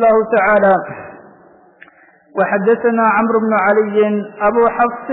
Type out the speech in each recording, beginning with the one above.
الله تعالى وحدثنا عمرو بن علي أبو حفص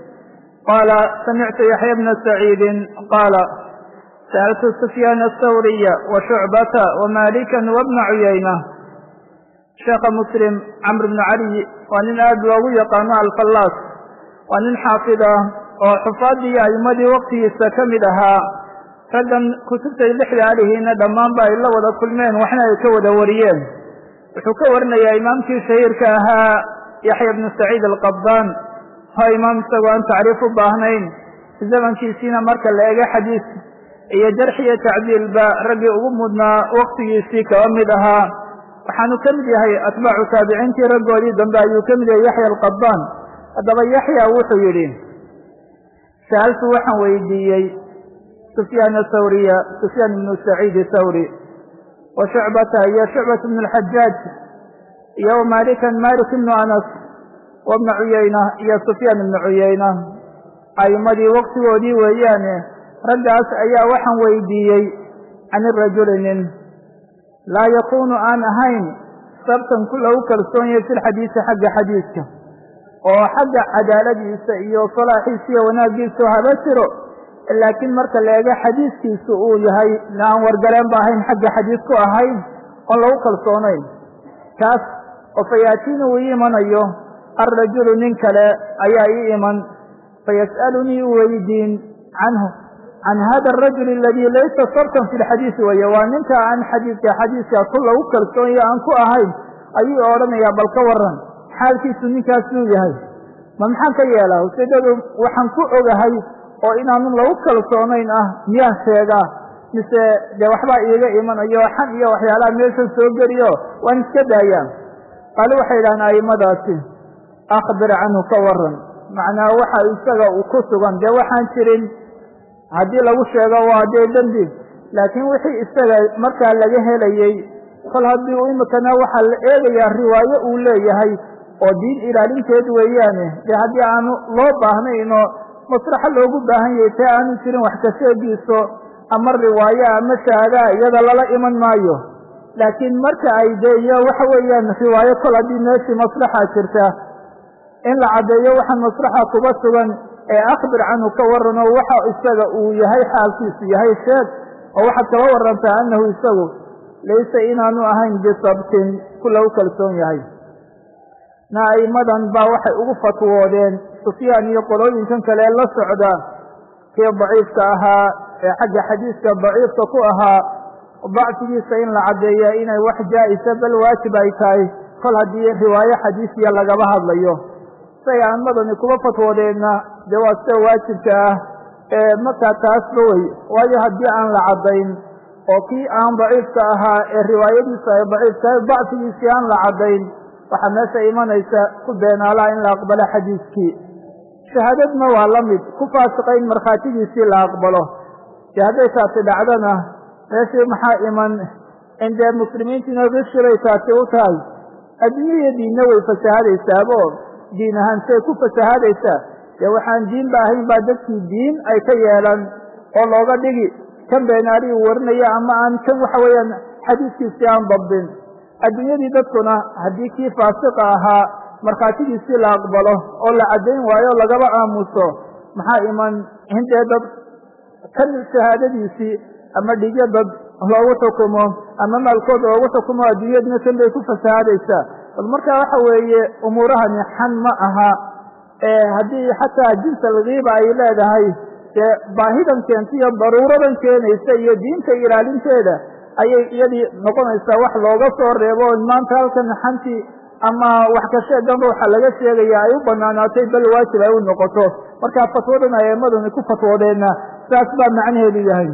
قال سمعت يحيى بن سعيد قال سألت سفيان الثوري وشعبة ومالكا وابن عيينة sheekha muslim camr bnu cali waa nin aad loogu yaqaano alfallaas waa nin xaafid ah oo xufaadii iyo a'imadii waktigiisa ka mid ahaa raggan kutubtay lixda alihiina dhammaanba ay la wada kulmeen waxna ay ka wada wariyeen wuxuu ka warinayaa imaamkii shahiirka ahaa yaxya bnu saciid alqabdaan waa imaam isagoo aan tacriif u baahnayn zamankiisiina marka la ega xadiis iyo jarx iyo tacdiilba raggii ugu mudnaa waktigiisii kaba mid ahaa waxaanu ka mid yahay atbaacu taabiciintii raggoodii dambe ayuu ka mid yahay yaxya alqabaan haddaba yaxya wuxuu yidhi sa'altu waxaan weydiiyey sufyaan thawriya sufyaan ibnu saciid thawri wa shucbata iyo shucbat ibnu alxajaaj iyo wa malikan malik ibnu anas wa bna cuyayna iyo sufyaan ibnu cuyayna a'imadii waktigoodii weeyaane raggaas ayaa waxaan weydiiyey can irajuli nin laa yakunu aan ahayn sabtan ku lagu kalsoon yahay fi lxadiisi xagga xadiiska oo xagga cadaaladiisa iyo salaaxiisa iyo wanaaggiisa haba jiro laakiin marka la eego xadiiskiisu uu yahay aan wargaleen ba ahayn xagga xadiis ku ahayn oon lagu kalsoonayn kaas oo fayaatiini uu ii imanayo alrajulu nin kale ayaa ii iman fayas'alunii weydiin canhu can hada arajul aladii laysa sabtan fi lxadiisi weye waa ninka aan xadiidka xadiiska ku lagu kalsoonyo aan ku ahayn ayuu odhanayaa bal ka waran xaalkiisu ninkaas inuu yahay ma maxaan ka yeelaa ujeedadu waxaan ku ogahay oo inaanu lagu kalsoonayn ah miyaan sheegaa mise dee waxbaa iiga imanayo xan iyo waxyaalaha meesha soo geliyo waan iska daayaa qaali waxay idhahaan a'immadaasi akhbir canhu ka waran macnaa waxa isaga ku sugan dee waxaan jirin haddii lagu sheego waa dee dembi laakiin wixii isaga markaa laga helayey kol haddii u imikana waxaa la eegayaa riwaayo uu leeyahay oo diin ilaalinteed weeyaane dee haddii aanu loo baahnayno maslaxo loogu baahan yahay tee aanu jirin wax ka sheegiiso ama riwaayo ama shahaadaa iyada lala iman maayo laakiin marka ay dee iyo waxa weeyaan riwaayo kol haddii meeshii maslaxa jirta in la caddeeyo waxaan maslaxa kuba sugan ee akhbir canhu ka warano waxa isaga uu yahay xaalkiisu yahay sheeg oo waxaad kala warantaa annahu isagu laysa inaanu ahayn bisabtin ku lagu kalsoon yahay na a'immadan baa waxay ugu fatwoodeen sufyaan iyo qolooyinkan kale la socda kii daciifka ahaa ee xagga xadiiska daciifka ku ahaa dacfigiisa in la caddeeya inay wax jaa-isa bal waajib ay tahay kol haddii riwaayo xadiisiya lagaba hadlayo say a'immadani kuba fatwoodeenna dee waa sida waajibka ah ee markaa taasba wey waayo haddii aan la caddayn oo kii aan daciifka ahaa ee riwaayadiisu ay daciif tahay dacfigiisii aan la caddayn waxaa meesha imanaysa ku beenaalaha in la aqbalo xadiiskii shahaadadna waa la mid ku faasiqa in markhaatigiisii la aqbalo dee hadday taasi dhacdana meeshii maxaa iman in dee muslimiintiina rishibay taasi u tahay adduunya iyo diinna way fasahadaysaabo diin ahaan say ku fasahadaysaa dee waxaan diinba ahayn baa dadkii diin ay ka yeelan oo looga dhigi kan beenaali uu warinaya ama aan kan waxa weeyaan xadiiskiisii aan dabdin adduunyadii dadkuna haddii kii faasiqa ahaa markhaatigiisii la aqbalo oo la caddayn waayo o lagaba aamuso maxaa iman in dee dad kan shahaadadiisii ama dhigyo dad loogu xukumo ama maalkood loogu xukumo adduunyaduna kan bay ku fasahadaysaa bal markaa waxa weeye umuurahani xan ma aha haddii xataa jinsa alkiiba ay leedahay dee baahidan keenta iyo daruuradan keenaysa iyo diinta ilaalinteeda ayay iyadii noqonaysaa wax looga soo reebo maanta halkan xantii ama wax ka sheegan ruuxa laga sheegaya ay u banaanaatay bal waajib ay u noqoto markaa fatwadan aemadani ku fatwoodeenna saas baa macnaheedu yahay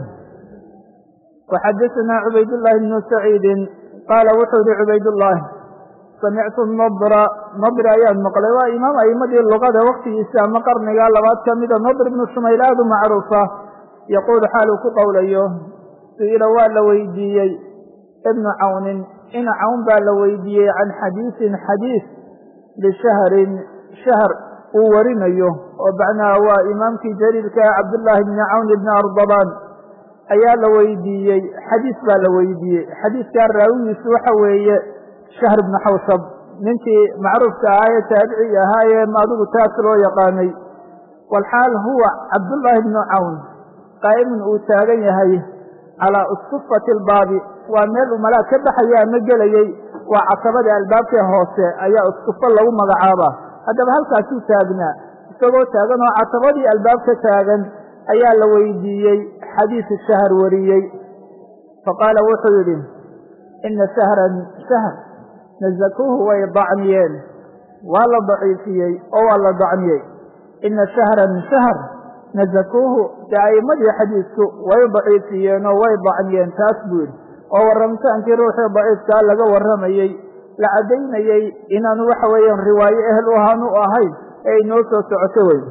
waxadaثana cubaydullahi bnu saciidin qaala wuxuu yihi cubaydullahi samictu nadra nadri ayaan maqlay waa imaam a'imadii luqada waktigiisa ama qarniga labaad ka mida nadr ibnu shumayl aada u macruufa yaquulu xaaluu ku qowlayo su-ila waa la weydiiyey ibnu cawnin ina cawn baa la weydiiyey can xadiisin xadiis lishahrin shahr uu warinayo oo macnaha waa imaamkii jaliilka cabdullaahi bni cawn ibni ardabaan ayaa la weydiiyey xadiis baa la weydiiyey xadiiskaa raawigiisu waxa weeye shahr ibnu xawsab ninkii macruufka ahaa ee taabicii ahaayee adigu taas loo yaqaanay walxaal huwa cabdullaahi bnu cawn qaa'imun uu taagan yahay calaa usufati albaabi waa meel uu malaag ka baxaya ama gelayey waa casabada albaabkee hoose ayaa usufo lagu magacaabaa haddaba halkaasuu taagnaa isagoo taagan oo casabadii albaabka taagan ayaa la weydiiyey xadiisu shahr wariyey faqaala wuxuu yidhi ina shahran shahr nazakuuhu way dacniyeen waa la daciifiyey oo waa la dacniyey ina shahran shahr nazakuuhu dee a'immadii xadiisku way daciifiyeen oo way dacniyeen taas buu yidhi oo warramitaankii ruuxii daciifkaa laga warramayey la caddaynayey inaanu waxa weeyaan riwaayo ehel u ahaan u ahayn ee inoo soo socoto wey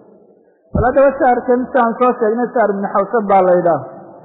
bal haddaba shaharkan siaan soo sheegnay shahar ibnu xawsab baa laydhaah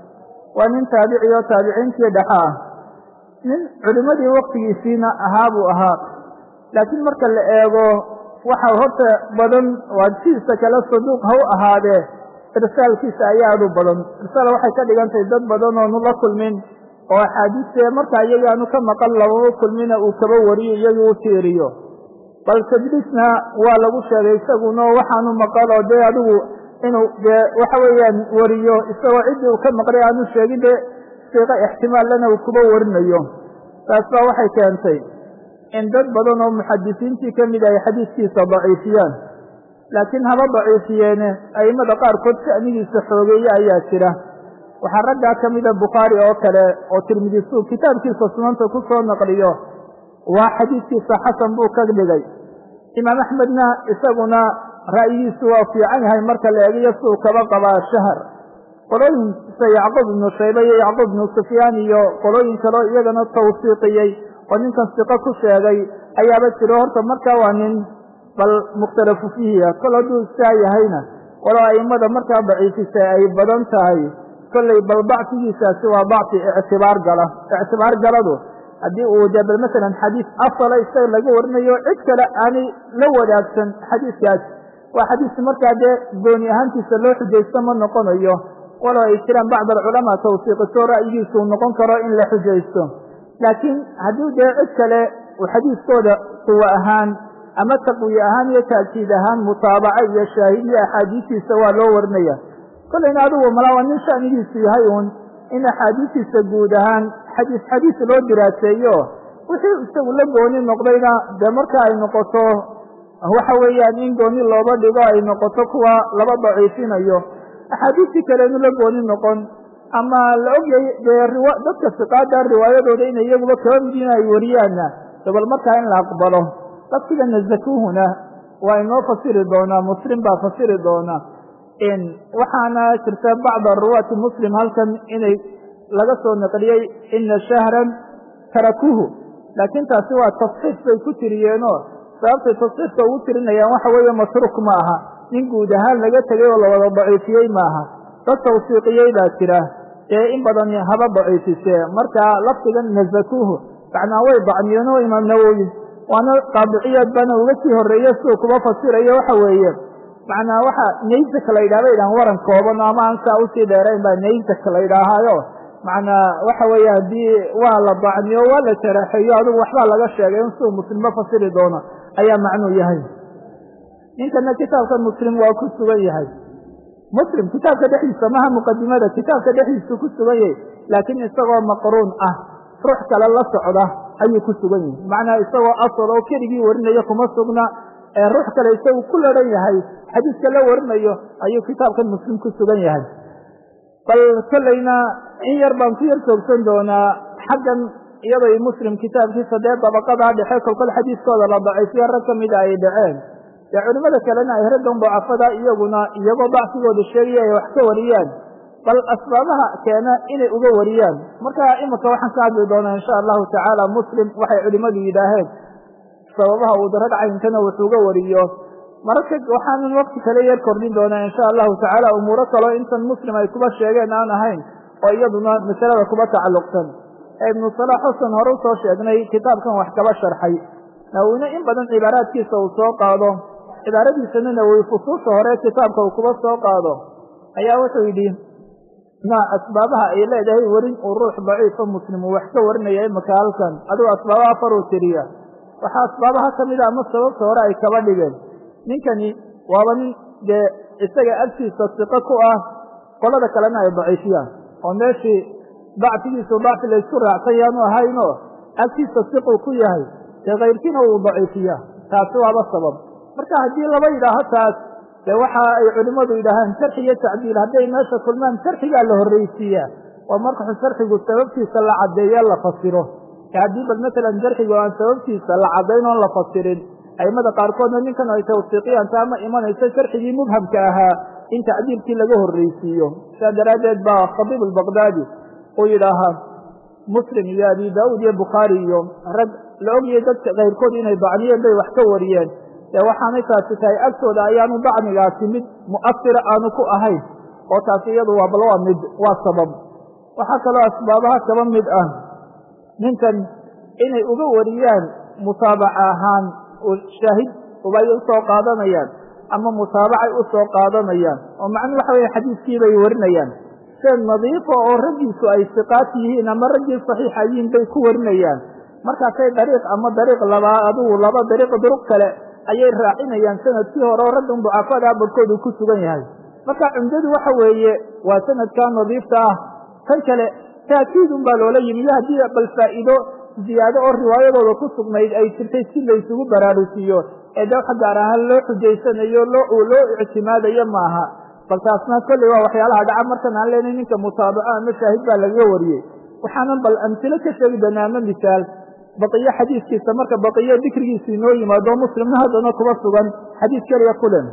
waa nin taabici oo taabiciintii dhexa ah nin culimmadii waktigiisiina ahaa buu ahaa laakiin marka la eego waxa horta badan waa sidiisa kale saduuq ha u ahaadee irsaalkiisa ayaa aad u badan irsaal waxay ka dhigantahay dad badan oonu la kulmin oo axaadiiste markaa iyagaanu ka maqan labama kulmina uu kaba wariyo iyagii u tiiriyo bal tadliisna waa lagu sheegay isaguna waxaanu maqalo dee adigu inuu dee waxa weeyaan wariyo isagoo ciddii uu ka maqlay aanu sheegin dee siiqo ixtimaalana uu kuba warinayo taas baa waxay keentay in dad badan oo muxadisiintii ka mid ay xadiiskiisa daciifiyaan laakiin haba daciifiyeene a'immada qaarkood sha'nigiisa xoogeeye ayaa jira waxaa raggaa ka mida bukhaari oo kale oo tirmidisuu kitaabkiisa sunanta ku soo naqliyo waa xadiiskiisa xasan buu ka dhigay imaam axmedna isaguna ra'yigiisu waa fiican yahay marka la eegiyo siduu kaba qabaa shahar qolooyinkiisa yacquub ibnu shaybe iyo yacquub ibnu sufyaan iyo qolooyin kaleo iyagana tawsiiqiyey oo ninkan siqo ku sheegay ayaaba jiro horta markaa waa nin bal mukhtalafu fiihiya kol hadduu saa yahayna walow a'immada markaa daciifisay ay badan tahay kolley bal bacfigiisaasi waa bacfi ictibaar gala ictibaar galadu haddii uu dee bal masalan xadiis asala isaga laga warinayo cid kale aanay la wadaagsan xadiiskaas waa xadiis markaa dee gooni ahaantiisa loo xujaysto ma noqonayo walow ay jiraan bacd alculamaa tawsiiqiso ra'yigiisu uu noqon karo in la xujaysto laakiin haddii dee cid kale uu xadiiskooda quwo ahaan ama taqwiye ahaan iyo taakiid ahaan mutaabaca iyo shaahidiya axaadiistiisa waa loo warinaya kollayna adigu malaa waa nin sha'nigiisu yahay uun in axaadiistiisa guud ahaan xadiis xadiis loo diraaseeyo wixii isagu la gooni noqdayna dee marka ay noqoto waxa weeyaan in gooni looba dhigo ay noqoto kuwa laba daciifinayo axaadiistii kaleenu la gooni noqon ama la ogyay dee riwa dadka siqaada riwaayadooda inay iyaguba kaba midiin ay wariyaanna dabal markaa in la aqbalo laftiga nazakuuhuna waa inoo fasiri doonaa muslim baa fasiri doona waxaana jirta bacda ruwaati muslim halkan inay laga soo naqliyey ina shahran tarakuuhu laakiin taasi waa tasxiif bay ku tiriyeenoo sababtay tasxiifka ugu tirinayaan waxa weeye matruuk ma aha nin guud ahaan laga tegay oo lawada daciifiyey maaha dad tawsiiqiyey baa jira ee in badan haba daciifisee marka lafdigan nazakuuhu macnaa way dacmiyeenoo imaam nawowi waana qaadiciyaad baana uga sii horreeye siduu kuba fasirayo waxa weeye macnaa waxa naysak la yidhaha bay dhahan waran kooban ama aan saa usii dheerayn baa naysak la yidhaahaayo macnaa waxa weeye haddii waa la dacmiyo waa la jaraaxeeyo adigu waxbaa laga sheegay in siduu muslimba fasiri doono ayaa macnuu yahay ninkana kitaabka muslim waa ku sugan yahay muslim kitaabka dhexdiisa maha muqadimada kitaabka dhexdiisu ku sugan yahay laakiin isagoo maqruun ah ruux kale la socda ayuu ku sugan yahay macnaa isagoo asal oo keligii warinayo kuma sugna ee ruux kale isagu ku laran yahay xadiiska la warinayo ayuu kitaabkan muslim ku sugan yahay bal kollayna in yar baan ku yar joogsan doonaa xaggan iyaday muslim kitaabkiisa dee dabaqadaa dhexe kolkol xadiiskooda la daciifiyo rag ka mida ay dhaceen dee culimmada kalena ay raggan dacafada iyaguna iyagoo dacfigooda sheegaya ay wax ka wariyaan bal asbaabaha keena inay uga wariyaan marka iminka waxaan ka hadli doonaa insha allahu tacaala muslim waxay culimmadu yidhaaheen sababaha uu darag caynkana wuxuuga wariyo mararka waxaanan wakti kale yar kordhin doonaa insha allahu tacaala umuuro kaloo intan muslim ay kuba sheegeen aan ahayn oo iyaduna masalada kuba tacalluqsan ee ibnu salaax xusan hore usoo sheegnay kitaabkan wax kaba sharxay nawowine in badan cibaaraadkiisa uu soo qaado cibaaradiisana nawowi fusuusha hore kitaabka uu kuba soo qaado ayaa wuxuu yidhi ma asbaabaha ay leedahay werin uu ruux daciifo muslim uu wax ka warinaya imaka halkan adigu asbaabaha afar uu tiriya waxaa asbaabaha kamida ama sababta hore ay kaba dhigeen ninkani waaba nin dee isaga agtiisa siqo ku ah qolada kalena ay daciifiyaan oo meeshii dacfigiisu dacfi laysku raacsan yaanu ahayno agtiisa siquu ku yahay dee kayrkiina uu daciifiya taasi waaba sabab marka haddii laba yidhaaho taas dee waxa ay culimmadu yidhaahaan jarxi iyo tacdiil hadday meesha kulmaan jarxigaa la horreysiiyaa oo markaxu jarxigu sababtiisa la caddeeye la fasiro haddii bal matalan jarxigu aan sababtiisa la caddayn oon la fasirin aimada qaarkoodna ninkan ay tawsiiqiyaan taa ma imanayso sharxigii mubhamka ahaa in tacdiilkii laga horreysiiyo sidaa daraaddeed baa khadiib albaqdaadi uu yidhaahaa muslim iyo abi daauud iyo bukhaari iyo rag la ogayay dadka kayrkood inay dacniyeen bay wax ka wariyeen dee waxaanay taasi tahay agtooda ayaanu dacnigaasi mid mu'asira aanu ku ahayn oo taasi iyadu waa bal waa mid waa sabab waxaa kaloo asbaabaha kaba mid ah ninkan inay uga wariyaan mutaabaca ahaan shaahid ubay usoo qaadanayaan ama mutaabacay usoo qaadanayaan oo macnuu waxa weye xadiiskii bay warinayaan seen nadiifa oo raggiisu ay siqaat yihiin ama raggii saxiixa yihiin bay ku warinayaan markaasay dariiq ama dariiq labaa adigu laba dariiq duruq kale ayay raacinayaan sanadkii hore oo raggan ducafadaa barkoodu ku sugan yahay marka cumdadu waxa weeye waa sanadkaa nadiifta ah kan kale taakiid un baa loola yimi iyo haddii bal faa'iido ziyaado oo riwaayadooda ku sugnayd ay jirtay si laysugu baraarusiiyo ee de waxa gaar ahaan loo xujaysanayo loo loo ictimaadayo maaha bal taasna kolley waa waxyaalaha dhaca markan aan leenay ninka mutaabaco ama shaahid baa lagaga wariyey waxaanan bal amtilo ka sheegi doonaa ama misaal baqiyo xadiiskiisa marka baqiyo dikrigiisa inoo yimaado muslimna haddana kuba sugan xadiis keliya kulen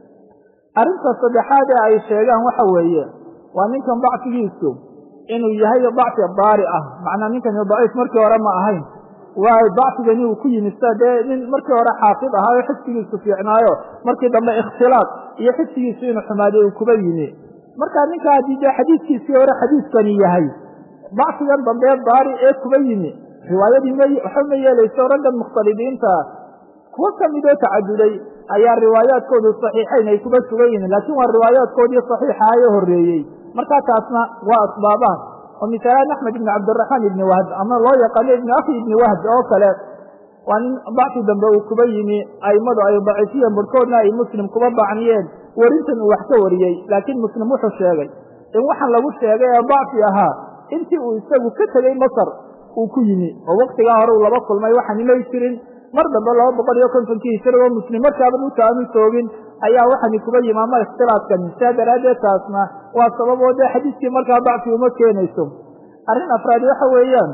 arrinta saddexaad ee ay sheegaan waxa weeye waa ninkan dacfigiisu inuu yahay dacfi daari ah macnaa ninkani daciif markii hore ma ahayn waayo dacfigani uu ku yimid sa dee nin markii hore xaafid ahaayo xifsigiisu fiicnaayo markii dambe ikhtilaaq iyo xifsigiisu inuu xumaaday uu kuba yimi marka ninka haddii dee xadiiskiisii hore xadiiskani yahay dacfigan dambe daari ee kuba yimi riwaayadii m waxa ma yeelayso raggan mukhtalidiinta kuwa kamidoo tacaduday ayaa riwaayaadkoodu saxiixayn ay kuba sugan yihiin laakiin waa riwaayaadkoodii saxiixaha ee horreeyey markaa taasna waa asbaabaha oo misaalaan axmed ibni cabdiraxmaan ibni wahb ama loo yaqaano ibni akhi ibni wahb oo kale waa nin dacfi dambe uu kuba yimi aimadu ay daciifiyeen barhkoodna ay muslim kuba dacniyeen werintan uu wax ka wariyey laakiin muslim wuxuu sheegay in waxaan lagu sheegay ee dacfi ahaa intii uu isagu ka tegey masar uu ku yimi oo waktigaa hore uu laba kulmay waxaan imay jirin mar dambe laba boqol iyo kontonkii hijrigoo muslim markaaba dhulka aanu joogin ayaa waxani kuba yimi ama ikhtilaafkani sidaa daraaddeed taasna waa sababoo dee xadiiskii markaa dacfi uma keenayso arrin afraad waxa weeyaan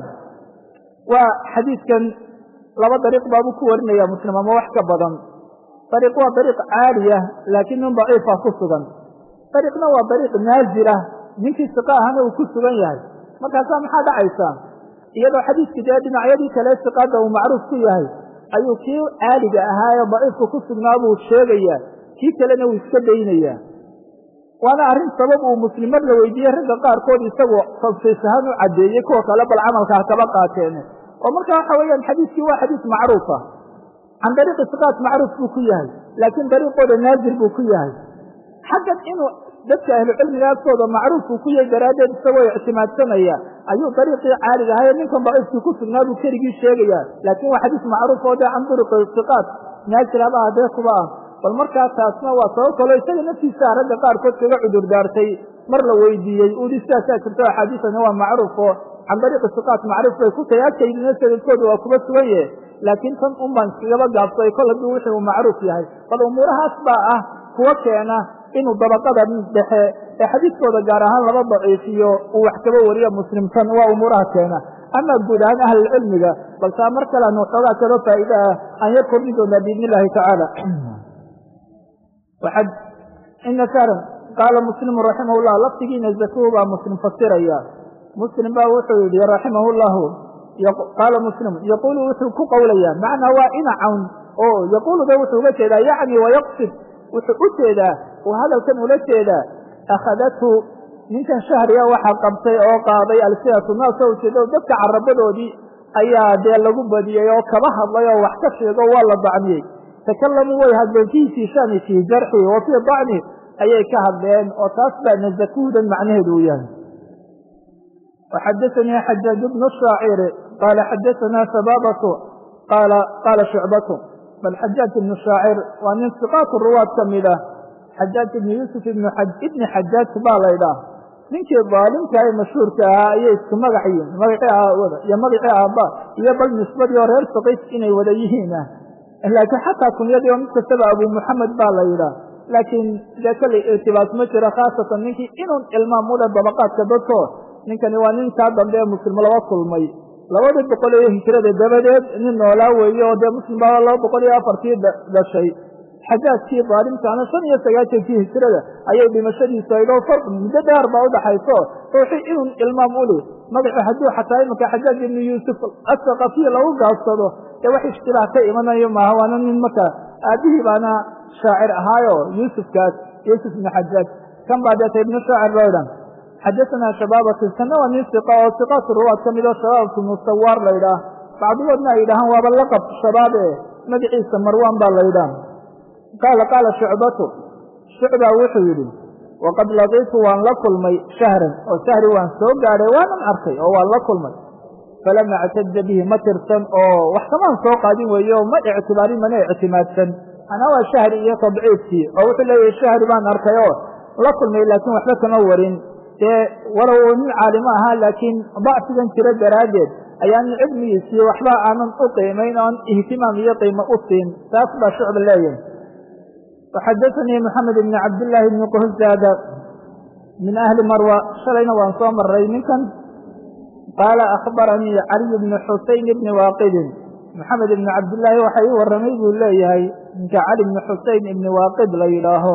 waa xadiidkan laba dariiq baabuu ku warinaya muslim ama wax ka badan dariiq waa dariiq caaliya laakiin nin daciifa ku sugan dariiqna waa dariiq naazilah ninkii siqa ahana uu ku sugan yahay markaasaa maxaa dhacaysa iyadoo xadiiskii dee dhinacyadii kale siqaada uu macruuf ku yahay ayuu kii caaliga ahaa ee daciifka ku sugnaa buu sheegayaa kii kalena uu iska daynayaa waana arrin sabab uu muslim mar la weydiiyey ragga qaarkood isagoo tafsiis ahaan u caddeeyey kuwa kale bal camalkaa kaba qaateen oo marka waxa weeyaan xadiiskii waa xadiis macruufa can dariiqi siqaat macruuf buu ku yahay laakiin dariiqooda naazir buu ku yahay xaggan inuu dadka ahlucilmiga agtooda macruuf uu ku yahay daraaddeed isagoo ictimaadsanaya ayuu dariiqii caaliga ahaye ninkan daciifkii ku sugnaa buu keligii sheegaya laakiin waa xadiis macruuf oo dee can duriqi siqaat naazir aba hadee kuba ah bal markaa taasna waa sabab kaloo isaga naftiisa ragga qaarkood kaga cudur daartay mar la weydiiyey udi sidaasaa jirto axaadiisani waa macruuf oo can dariiqi siqaat macruuf bay ku tahay agtaydina sanadkooda waa kuba sugan yahe laakiin tan un baan iskagaba gaabsay kol hadduu wixii uu macruuf yahay bal umuurahaas baa ah kuwa keena inuu dabaqada dhexe ee xadiiskooda gaar ahaan laba daciifiyo uu wax kaba wariyo muslimtan waa umuuraha keena ama guud ahaan ahlulcilmiga bal taa mar kale anu waxoogaa kaba faa'iida ah aan yar kordhin doonaa biidn illahi tacaala waxad ina saran qaala muslimu raximah llah laftigiina zakuhu baa muslim fasiraya muslim baa wuxuu yihi raximah llahu qaala muslim yaquulu wuxuu ku qowlaya macnaa waa inacawn oo yaquuluda wuxuu uga jeedaa yacni wayaqsid wuxuu u jeedaa uu hadalkan ula jeedaa akhadathu ninkan shahriga waxaa qabtay oo qaaday alsinatu naas oo ujeeda dadka carabadoodii ayaa dee lagu badiyey oo kaba hadlay oo wax ka sheego waa la dacmiyey takalamuu way hadleen fii siishani fii jarxi wa fii dacni ayay ka hadleen oo taas baa nazakuhdan macnaheedu uu yahay وxadaثnii xajaaج بن الشhaacir qala xadaثna sababة qala qala shucbaة bal xajaaج ibn shaacir waa nin siqaat ruwaad ka mid ah xajaaj ibn yuusuf ibni xajaaj baa laydhaah ninkii daalimka ee mashhuurka ahaa ayay isku magac yihiin magacii aawada iyo magacii aabba iyo bal nisbadii oo reer saqiif inay wada yihiin ah laakiin xataa kunyadii oo mid kastaba abu muxamed baa la yidhaah laakiin dee kale irtibaas ma jiro khaasatan ninkii inun ilmaam ule dabaqaadka dadko ninkani waa ninkaa dambe ee muslim laba kulmay labadii boqol iyo hijrada dabadeed nin noolaa weeye oo dee muslim baa laba boqol iyo afartii dhashay xajaajkii daalimkaana shan iyo sagaashankii hijrada ayay dhimashadiisu aydoo far muddo dheer baa udhaxayso ruuxii inun ilmaam uli magaci hadduu xataa imanka xajaaj ibnu yuusuf asaqafiya lagu gaabsado dee wax ishtilaah ka imanayo maaha waana nin marka aabihii baana shaacir ahaayo yuusufkaas yuusuf ibnu xajaaj kan baa deeta ibnu shaacir loo idhan xadaثna shabaabatu kana waa nin iqa oo iqaat ruwaad ka mid oo shabaabatu musawaar la ydhaah bacdigoodna ay yidhahaan waaba laqab shabaab e magaciisa marwan baa la ydhaah qaala qaala shucbatu shucba wuxuu yidhi waqad laqiitu waan la kulmay shahran oo shahri waan soo gaadhay waanan arkay oo waan la kulmay falam actaja bihi ma tirsan oo wax kamaan soo qaadin weeye oo ma ictibaarin mana ictimaadsan anaa waa shahri iyo tadciifkii oo wuxuu leeyahay shahri baan arkay oo la kulmay laakiin waxba kama warin dee walow nin caalimo ahaa laakiin dacfigan jiro daraaddeed ayaan cilmigiisii waxba aanan u qiimayn oon ihtimaam iyo qiimo u siin taas baa shucba leeyahay waxadaثanii moxamed ibni cabdillaahi ibni quhzaada min ahli marwa shalayna waan soo maray ninkan qaala akhbaranii caliy bni xuseyn ibni waaqidin moxamed ibni cabdillaahi waxa ii warramay buu leeyahay ninka cali bni xuseyn ibni waaqid la yidhaaho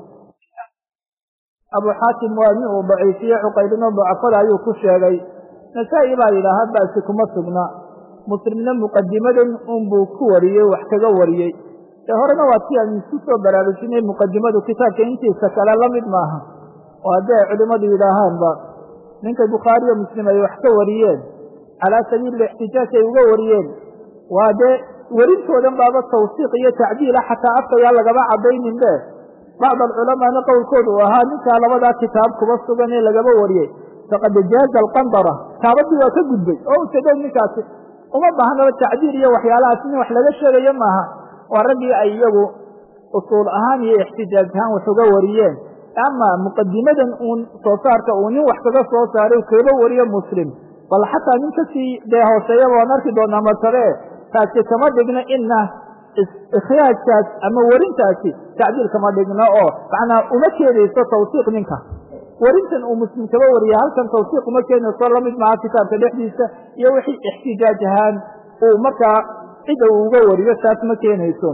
abu xaatim waa nin uu daciifiye cuqaydino dacafada ayuu ku sheegay nasaa-i baa yidhaaha ba'si kuma sugna muslimna muqadimadan unbuu ku wariyey wax kaga wariyey ee horena waa tii aan isku soo baraarujinay muqadimadu kitaabka intiisa kale la mid maaha oo haddii ay culimmadu yidhaahaanba ninkay bukhaariyo muslim ay wax ka wariyeen calaa sabiili ixtijaaj ay uga wariyeen waa dee werintoodan baaba tawsiiq iyo tacdiila xataa afkayaa lagaba caddaynin be bacd alculamaana qowlkooda uu ahaa ninkaa labadaa kitaab kuba sugan ee lagaba wariyey faqad jaaza alqandara kitaabadii waa ka gudbay oo ujeedo ninkaasi uma baahnaba tacdiil iyo waxyaalahaas in wax laga sheegayo maaha waa raggii ay iyagu usuul ahaan iyo ixtijaaj ahaan wax uga wariyeen ama muqadimadan uun soo saarka uu nin wax kaga soo saaray kaba wariyo muslim bal xataa nin kasii dee hooseeyaba waan arki doonaa martabe taasi kama dhigna ina ikhraajkaas ama werintaasi tacdiil kama dhigno oo macnaa uma keenayso tawsiiq ninka werintan uu muslim kaba wariya halkan tawsiiq uma keenayso lamid maha kitaabka dhexdiisa iyo wixii ixtijaaj ahaan uu markaa cida uu uga wariyo taas ma keenayso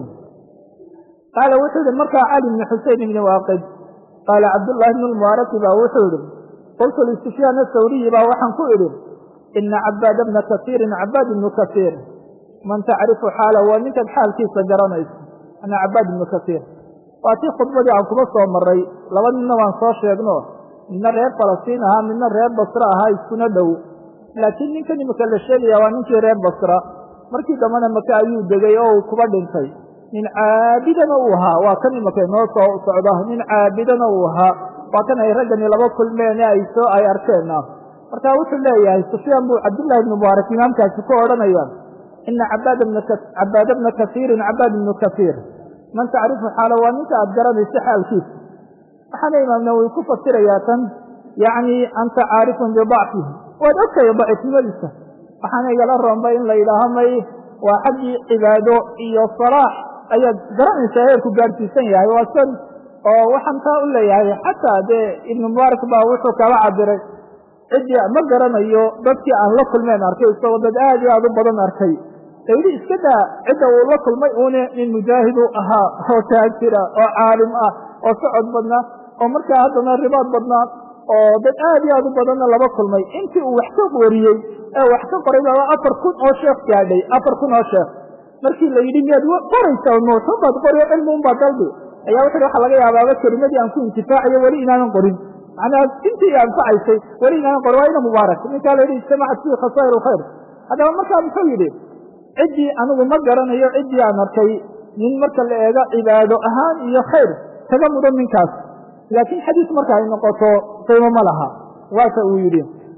qaala wuxuu yihi markaa cali bni xusein ibni waaqid qaala cabdullaahi bnu lmubaaraki baa wuxuu yihi qultu lisufyaan athawriyi baa waxaan ku idhi ina cabaada bna kasiirin cabaad ibnu kasiir man tacrifu xaala waa ninkaad xaalkiisa garanayso ana cabaad ibnu kasiir waa tii khudbadii aan kuma soo maray laba ninna waan soo sheegno midna reer falastiin ahaa midna reer basra ahaa iskuna dhow laakiin ninkan imika la sheegaya waa ninkii reer basra markii dambena maka ayuu degay oo uu kuba dhintay nin caabidana uu ahaa waa kan imika inoo soo socda nin caabidana uu ahaa waa kan ay raggani laba kulmeen ay soo ay arkeenna marka wuxuu leeyahay sufyaan buu cabdullahi ibnu mubaarak imaamkaasi ku odhanaya ina cabaada bna kasiirin cabaad ibnu kasiir man tacrifu xaala waa ninka aad garanayso xaalkiisa waxaana imaam nawowi ku fasirayaa tan yacni anta caarifun bidacfihi waad ogtahay daciifnimadiisa waxaana igala roonba in la yidhaaho may waa xaggii cibaado iyo salaax ayaad garanaysaa heerku gaadhsiisan yahay waa san oo waxaan taa u leeyahay xataa dee ibnu mubaarak baa wuxuu kala cabiray ciddii ma garanayo dadkii aan la kulmeen arkay isagoo dad aad iyo aad u badan arkay ayidhi iska daa cidda uu la kulmay uune nin mujaahidu ahaa oo taajira oo caalim ah oo socod badnaa oo markaa haddana ribaad badnaa oo dad aad iyo aad u badanna laba kulmay intii uu wax ka wariyey ee wax ka qoray baa afar kun oo sheekh gaadhay afar kun oo sheekh markii la yidhi miyaad qoraysaa nuuxun baad qori oo cilmi un baad dalbi ayaa wuxu waxa laga yaabaaba kelimadii aan ku intifaacayo weli inaanan qorin macnaa intii anfacaysay weli inaanan qorin waa ina mubaarak ninkaa la yidhi ijtamacat fihi khasaa'ir alkhayr haddaba markaa muxuu yidhi ciddii anigu ma garanayo ciddii aan arkay nin marka la eego cibaado ahaan iyo khayr kaga mudan ninkaas laakiin xadiis marka ay noqoto saymo ma laha waata uu yidhi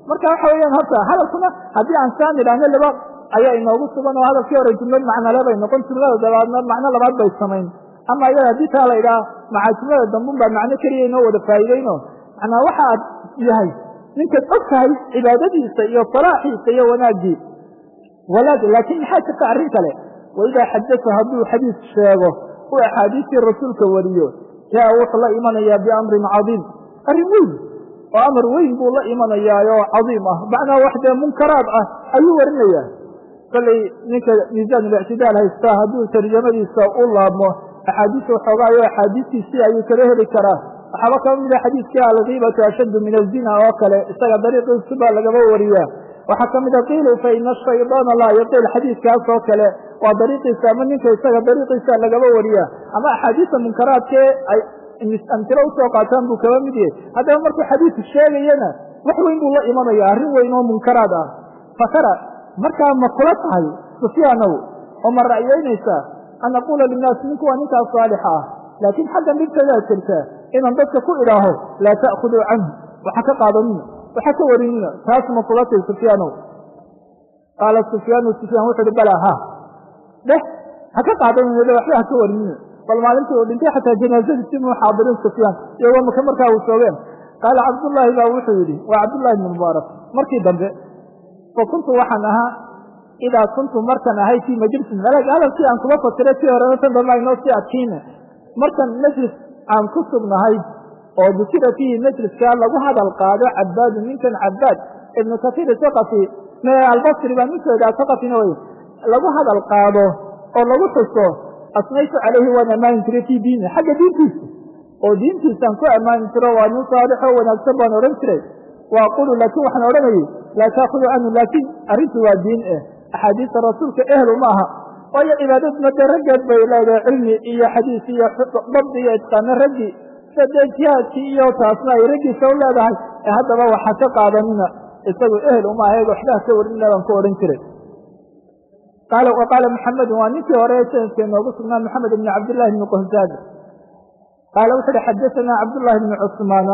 marka waxa weeyaan horta hadalkuna haddii aan saan idhaahno laba ayaa inoogu sugan oo hadalkii hore jumlad macnale bay noqon jumlada dabaadna macno labaad bay samayn ama iyada haddii taa la idhaah macaa jumlada dambun baa macno keliya inoo wada faa'iideyno macnaa waxa aad yahay ninkaad og tahay cibaadadiisa iyo salaaxiisa iyo wanaaggii walaad laakiin maxaa jirta arrin kale waidaa xadasa hadduu xadiis sheego uu axaadiistii rasuulka wariyo jaa wuxuu la imanayaa biamrin cadiim arrin weyn oo amar weyn buu la imanayaa oo cadiim ah macnaa wax dee munkaraad ah ayuu warinayaa kollay ninka miisaanulictidaal haystaa hadduu tarjamadiisa u laabmo axaadiis waxoogaayo axaadiistiisii ayuu kala heli karaa waxaaba kaba mida xadiidkii alkiibatu ashaddu min azina oo kale isaga dariiqiisu baa lagaba wariyaa waxaa ka mida qiilu fa ina ashaydaana laa yaqiil xadiidkaas oo kale waa dariiqiisa ama ninka isaga dariiqiisa lagaba wariyaa ama axaadiista munkaraadkee ay amtilo usoo qaataan buu kaba mid yahay haddaba markuu xadiidku sheegayana wax weyn buu la imanaya arrin weyn oo munkaraad ah fakara markaa ma kula tahay sufyaanow oo ma ra'yaynaysaa an aquula linnaas ninku waa ninkaas saalixa ah laakiin xaggan dhibtadaa jirtaa inaan dadka ku idhaaho laa ta'khuduu canhu waxa ka qaadanina waxa ka warinina taas ma kula tahay sufyaanow qaala sufyaanu sufyaan wuxu uhi balaa ha dheh ha ka qaadanina waxba ha ka warinina bal maalintii uu dhintay xataa janaazadiisi muu xaadirin sufyaan iyagoo maka markaa uu soogeen qaala cabdullaahi baa wuxuu yidhi waa cabdullahi bni mubaarak markii dambe fa kuntu waxaan ahaa idaa kuntu markan ahay fii majlisin malag hadalkii aan kuma fasiray si horena tan dambe aynoo sii adkiina markan majlis aan ku sugnahay oo dukira fiihi majliskaa lagu hadal qaado cabaadu ninkan cabaad ibnu kasiir saqafi albasri baa ninkeeda saqafina wey lagu hadal qaado oo lagu xuso asnaytu calayhi waan ammaani jiray fii diini xagga diintiisa oo diintiisaan ku ammaani jiro waa nin saalixoo wanaagsan baan odhan jiray wa aqulu laakiin waxaan odhanayay laa taakudu canhu laakiin arrintu waa diin eh axaadiista rasuulka ehlu ma aha waayo cibaadaduna dee raggeed bay leedahay cilmi iyo xadiis iyo dabdi iyo itqaano raggii sida dee jihaadkii iyo taasna ay raggiisa u leedahay ee haddaba waxa ka qaadanina isagu ehel uma aha eeg waxbaha ka warinina baan ku odhan jiray qaala wa qaala maxamedun waa ninkii hore sanadkee noogu sugnaa maxamed ibni cabdillahi bni qohzaad qaala wuxu uhi xadasanaa cabdullahi bni cusmaana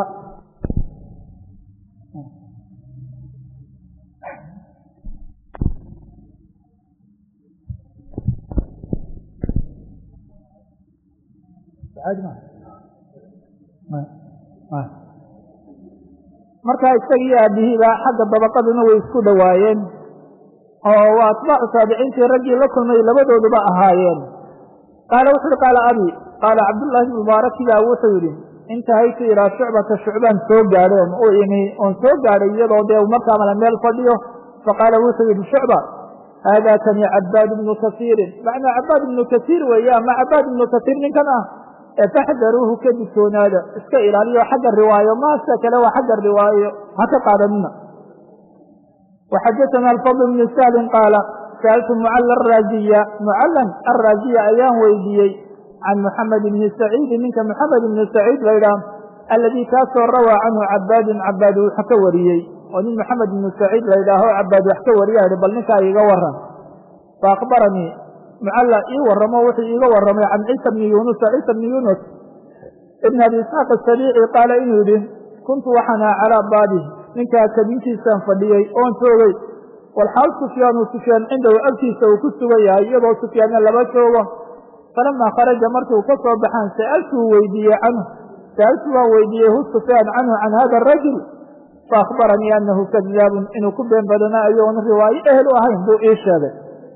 markaa isagiiyo aabihiiba xagga dabaqaduna way isku dhowaayeen oo waa atbaacu taabiciintii raggii la kulmay labadooduba ahaayeen qaala wuxu uhi qaala abi qaala cabdullaahi bn mubaaraki baa wuxuu yidhi intahaytu ilaa shucbata shucbaan soo gaadheen u imi oon soo gaadhay iyadoo dee markaa mala meel fadhiyo faqaala wuxuu yidhi shucba haadaa kani cabaad ibnu kasiirin macnaa cabaad ibnu kasiir weeye ama cabaad ibnu kasiir ninkan ah ee faxdaruuhu ka digtoonaada iska ilaaliyo xagga riwaayo maase kale waa xagga riwaayo ha ka qaadanina waxadaana alfadl bnu sahlin qaala sa'altu mucalla araaziya mucallan araaziya ayaan weydiiyey can muxamed ibni saciidin ninka moxamed ibni saciid laydhaah alladii kaasoo rawaa canhu cabaadun cabaad wax ka wariyey oo nin moxamed ibnu saciid laydhaaho cabaad wax ka wariya hi bal ninkaa iiga waran fa akhbaranii mucalla ii warramo wuxuu iiga warramay can ciisa bni yunusa ciisa bni yunus ibn abi isxaaq asabiici qaala inuu yidhi kuntu waxaana calaa baabi ninkaa kabinkiisaan fadhiyey oon joogay walxaal sufyaanu sufyaan cindahu agtiisa uu ku sugan yahay iyadoo sufyaanna laba joogo falamaa kharaja markuu ka soo baxaan sa'altuu weydiiyey canhu sa'altu waan weydiiyey hu sufyaan canhu can hada arajul faahbaranii anahu kadaabun inuu ku been badanaayo oon riwaayo ehel u ahayn buu ii sheegay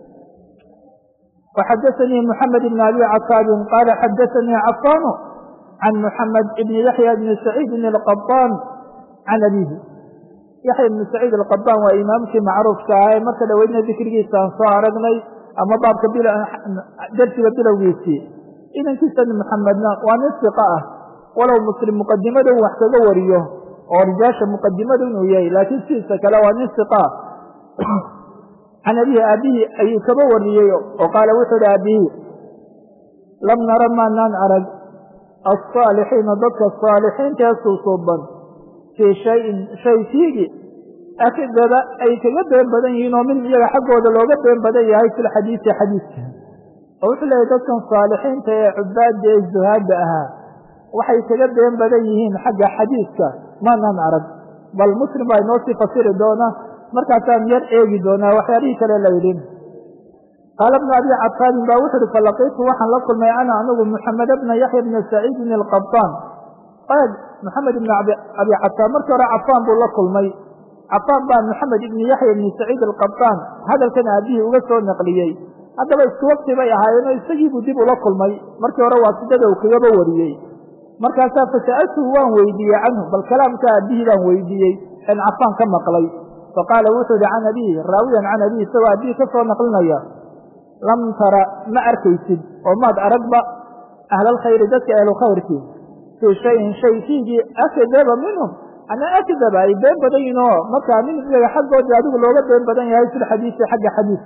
وxadثnي محamed بن أbي cakاab qاla xadثnي cafاn عan محamed بn yaحyى بn سacيid الqطاn عan abيhi yaحya بn سacيid الqطاn waa imaamkii macruufka ah ee marka dhoweydna dikrigiisa aan soo aragnay ama baabka dersiga bilowgiisii inankiisa محamedna waa nin ثiqa ah walow mslim muqadimada wax kaga wariyo oo rijaasha muqadimada inuu yahay laakiin sidiisa kale waa nin ثiqa can abihi aabihii ayuu kaba wariyey oo qaala wuxuu ihi aabihii lam nara maanaan arag alsaalixiina dadka saalixiintae suusuuban fii shayin shay fiigi akdaba ay kaga been badan yihiin oo min iyaga xaggooda looga been badan yahay fi lxadiisi xadiiska oo wuxuu leeyahy dadkan saalixiinta ee cubaada ee zuhaada ahaa waxay kaga been badan yihiin xagga xadiiska maanaan arag bal muslim baa inoo sii fasiri doona markaasaan yar eegi doonaa waxyaalihii kale la yidhi qaala bnu abi cabaanin ba wuxu uhi falaqiitu waxaan la kulmay ana anigu muxamed bna yaxya bna saciidin alqabaan eeg maxamed ibn abi cabaan markii hore cafaan buu la kulmay cafaan baa maxamed ibni yaxya ibni saciid alqabaan hadalkan aabihii uga soo naqliyey haddaba isku waqti bay ahaayeenoo isagiibuu dib ula kulmay markii hore waa sidada uu kagaba wariyey markaasaa fasa'altuhu waan weydiiyey canhu bal kalaamka aabihii baan weydiiyey en cafaan ka maqlay faqaala wuxuu yihi can abihi raawiyan can abihi isagoo aabihii ka soo naqlinaya lam tara ma arkaysid oo maad aragba ahlalkhayri dadka ahlukhayrkii fii shayin shay fiigii akdaba minhum anaa akdaba ay been badan yihin oo markaa min iyaga xaggoodii adigu looga been badan yahay fil xadiisi xagga xadiis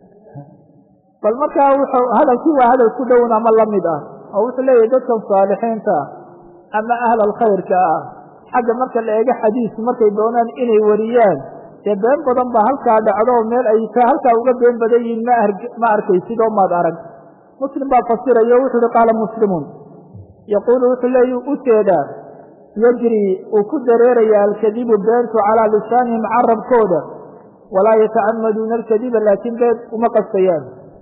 bal markaa wuxuu hadalkii waa hadal ku dhown ama lamid ah oo wuxuu leeyahay dadkan saalixiinta ah ama ahlal khayrka ah xagga marka la eego xadiis markay doonaan inay wariyaan dee been badan ba halkaa dhacdo meel ay ka halkaa uga been badan yihiin ma ma arkaysid oo maad arag muslim baa fasirayo wuxuu uhi qaala muslimun yaquulu wuxuu leeya u jeedaa yajri uu ku dareeraya alkadibu beentu calaa lisaanihim carabkooda walaa yatacamaduuna alkadiba laakiin been uma qastayaan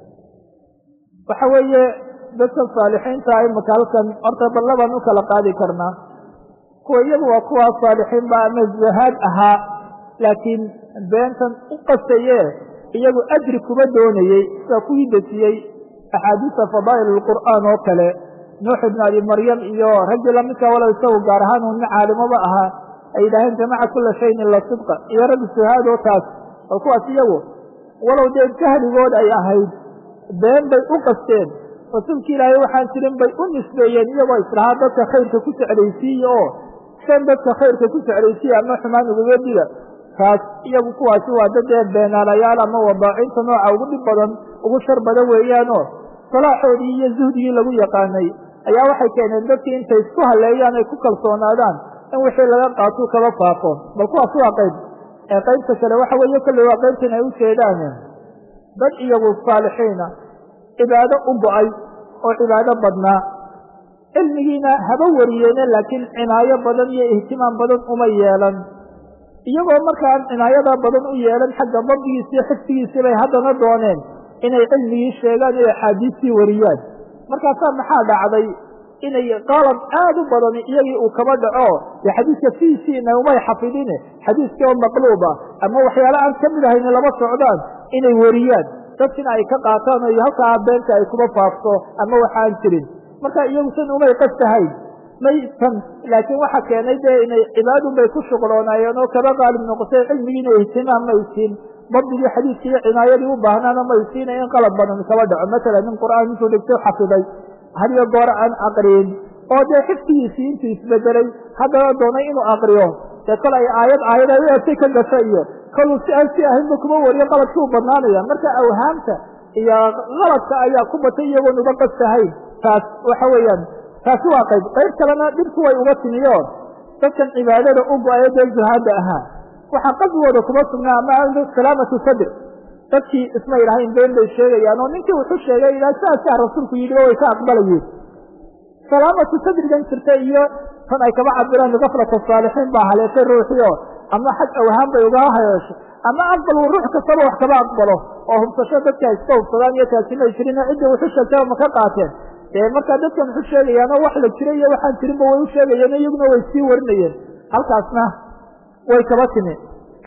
waxa weeye dadka saalixiinta imaka halkan horta ballabaan u kala qaadi karnaa kuwa iyagu waa kuwaa saalixiinba ama zahaad ahaa laakiin beentan u qastaye iyagu ajri kuma doonayey sida kuwii desiyey axaadiisa fadaa'il alqur'aan oo kale nuux ibn abi maryam iyo raggii lamidka walow isagu gaar ahaan uu nin caalimoba ahaa ay yidhaaheen jamaca kula shayin ila sidqa iyo raggi suhaad oo taas bal kuwaas iyagu walow dee jahligood ay ahayd been bay u qasteen rasuulki ilaahay waxaan jirin bay u nisbeeyeen iyagoo islahaa dadka khayrka ku jeclaysiiye oo shan dadka khayrka ku jeclaysiiye ama xumaan ugaga dhiga taas iyagu kuwaasi waa dad ee beenaalayaal ama wadaacinta nooca ugu dhib badan ugu shar badan weeyaanoo salaaxoodii iyo zuhdigii lagu yaqaanay ayaa waxay keeneen dadkii intay isku haleeyaan ay ku kalsoonaadaan in wixii laga qaatuu kaba faafo bal kuwaas waa qayb ee qaybta kale waxa weeye kolley waa qaybtan ay u jeedaan dad iyagu saalixiina cibaado u go-ay oo cibaado badnaa cilmigiina haba wariyeene laakiin cinaayo badan iyo ihtimaam badan uma yeelan iyagoo markaan cinaayadaa badan u yeelan xagga dabdigiisi iyo xifdigiisii bay haddana dooneen inay cilmigii sheegaan iyo axaadiistii wariyaan markaasaa maxaa dhacday inay qalab aad u badan iyagii uu kaba dhaco dee xadiiska fiisiina umay xafidine xadiiskii oo maqluuba ama waxyaale aan ka mid ahayn lama socdaan inay wariyaan dadkina ay ka qaataan oo halkaa beenta ay kuma faafto ama waxaan jirin marka iyagu san umay qastahayn may tan laakiin waxa keenay dee inay cibaadun bay ku shuqloonaayeen oo kaba qaalib noqotay cilmigiina ihtimaam may siin dabdigii xadiiskii iyo cinaayadii u baahnaana may siina in qalab badan kaba dhaco masalan nin qur'aan intuu dhigto xafiday hadiyo goor aan aqriyin oo dee xifdigiisii intuu isbedelay haddana doonay inuu aqriyo dee kol ay aayad aayad ay u egtay ka gasho iyo koluu si aan si ahaynba kuma wariyo qaladkii u badnaanaya marka awhaamta iyo qaladka ayaa ku batay iyagoon uga qastahayn taas waxa weeyaan taasi waa qayb qayb kalena dhibku way uga timiyo dadkan cibaadada u go-ayo dee zuhaada ahaa waxaa qalbigooda kuma sugnaa ama salaamatu sadr dadkii isma yidhahayn been bay sheegayaan oo ninkii wuxuu sheegay ilaa saasaa rasuulku yidhi oo way ka aqbalayeen salaamatu sadrigan jirta iyo tan ay kaba cabiraan gaflata saalixiin baa haleeshay ruuxii oo ama xag awhaan bay ugaa hayeesho ama aqbal uu ruux kastaba wax kaba aqbalo oo hubsasho dadka iska hubsadaan iyo taasima jirin ciddii wuxu sheegtaba ma ka qaateen dee markaa dadkan wuxu sheegayaanoo wax la jiray iyo waxaan jirinba way u sheegayeen iyaguna way sii warinayeen halkaasna way kaba timi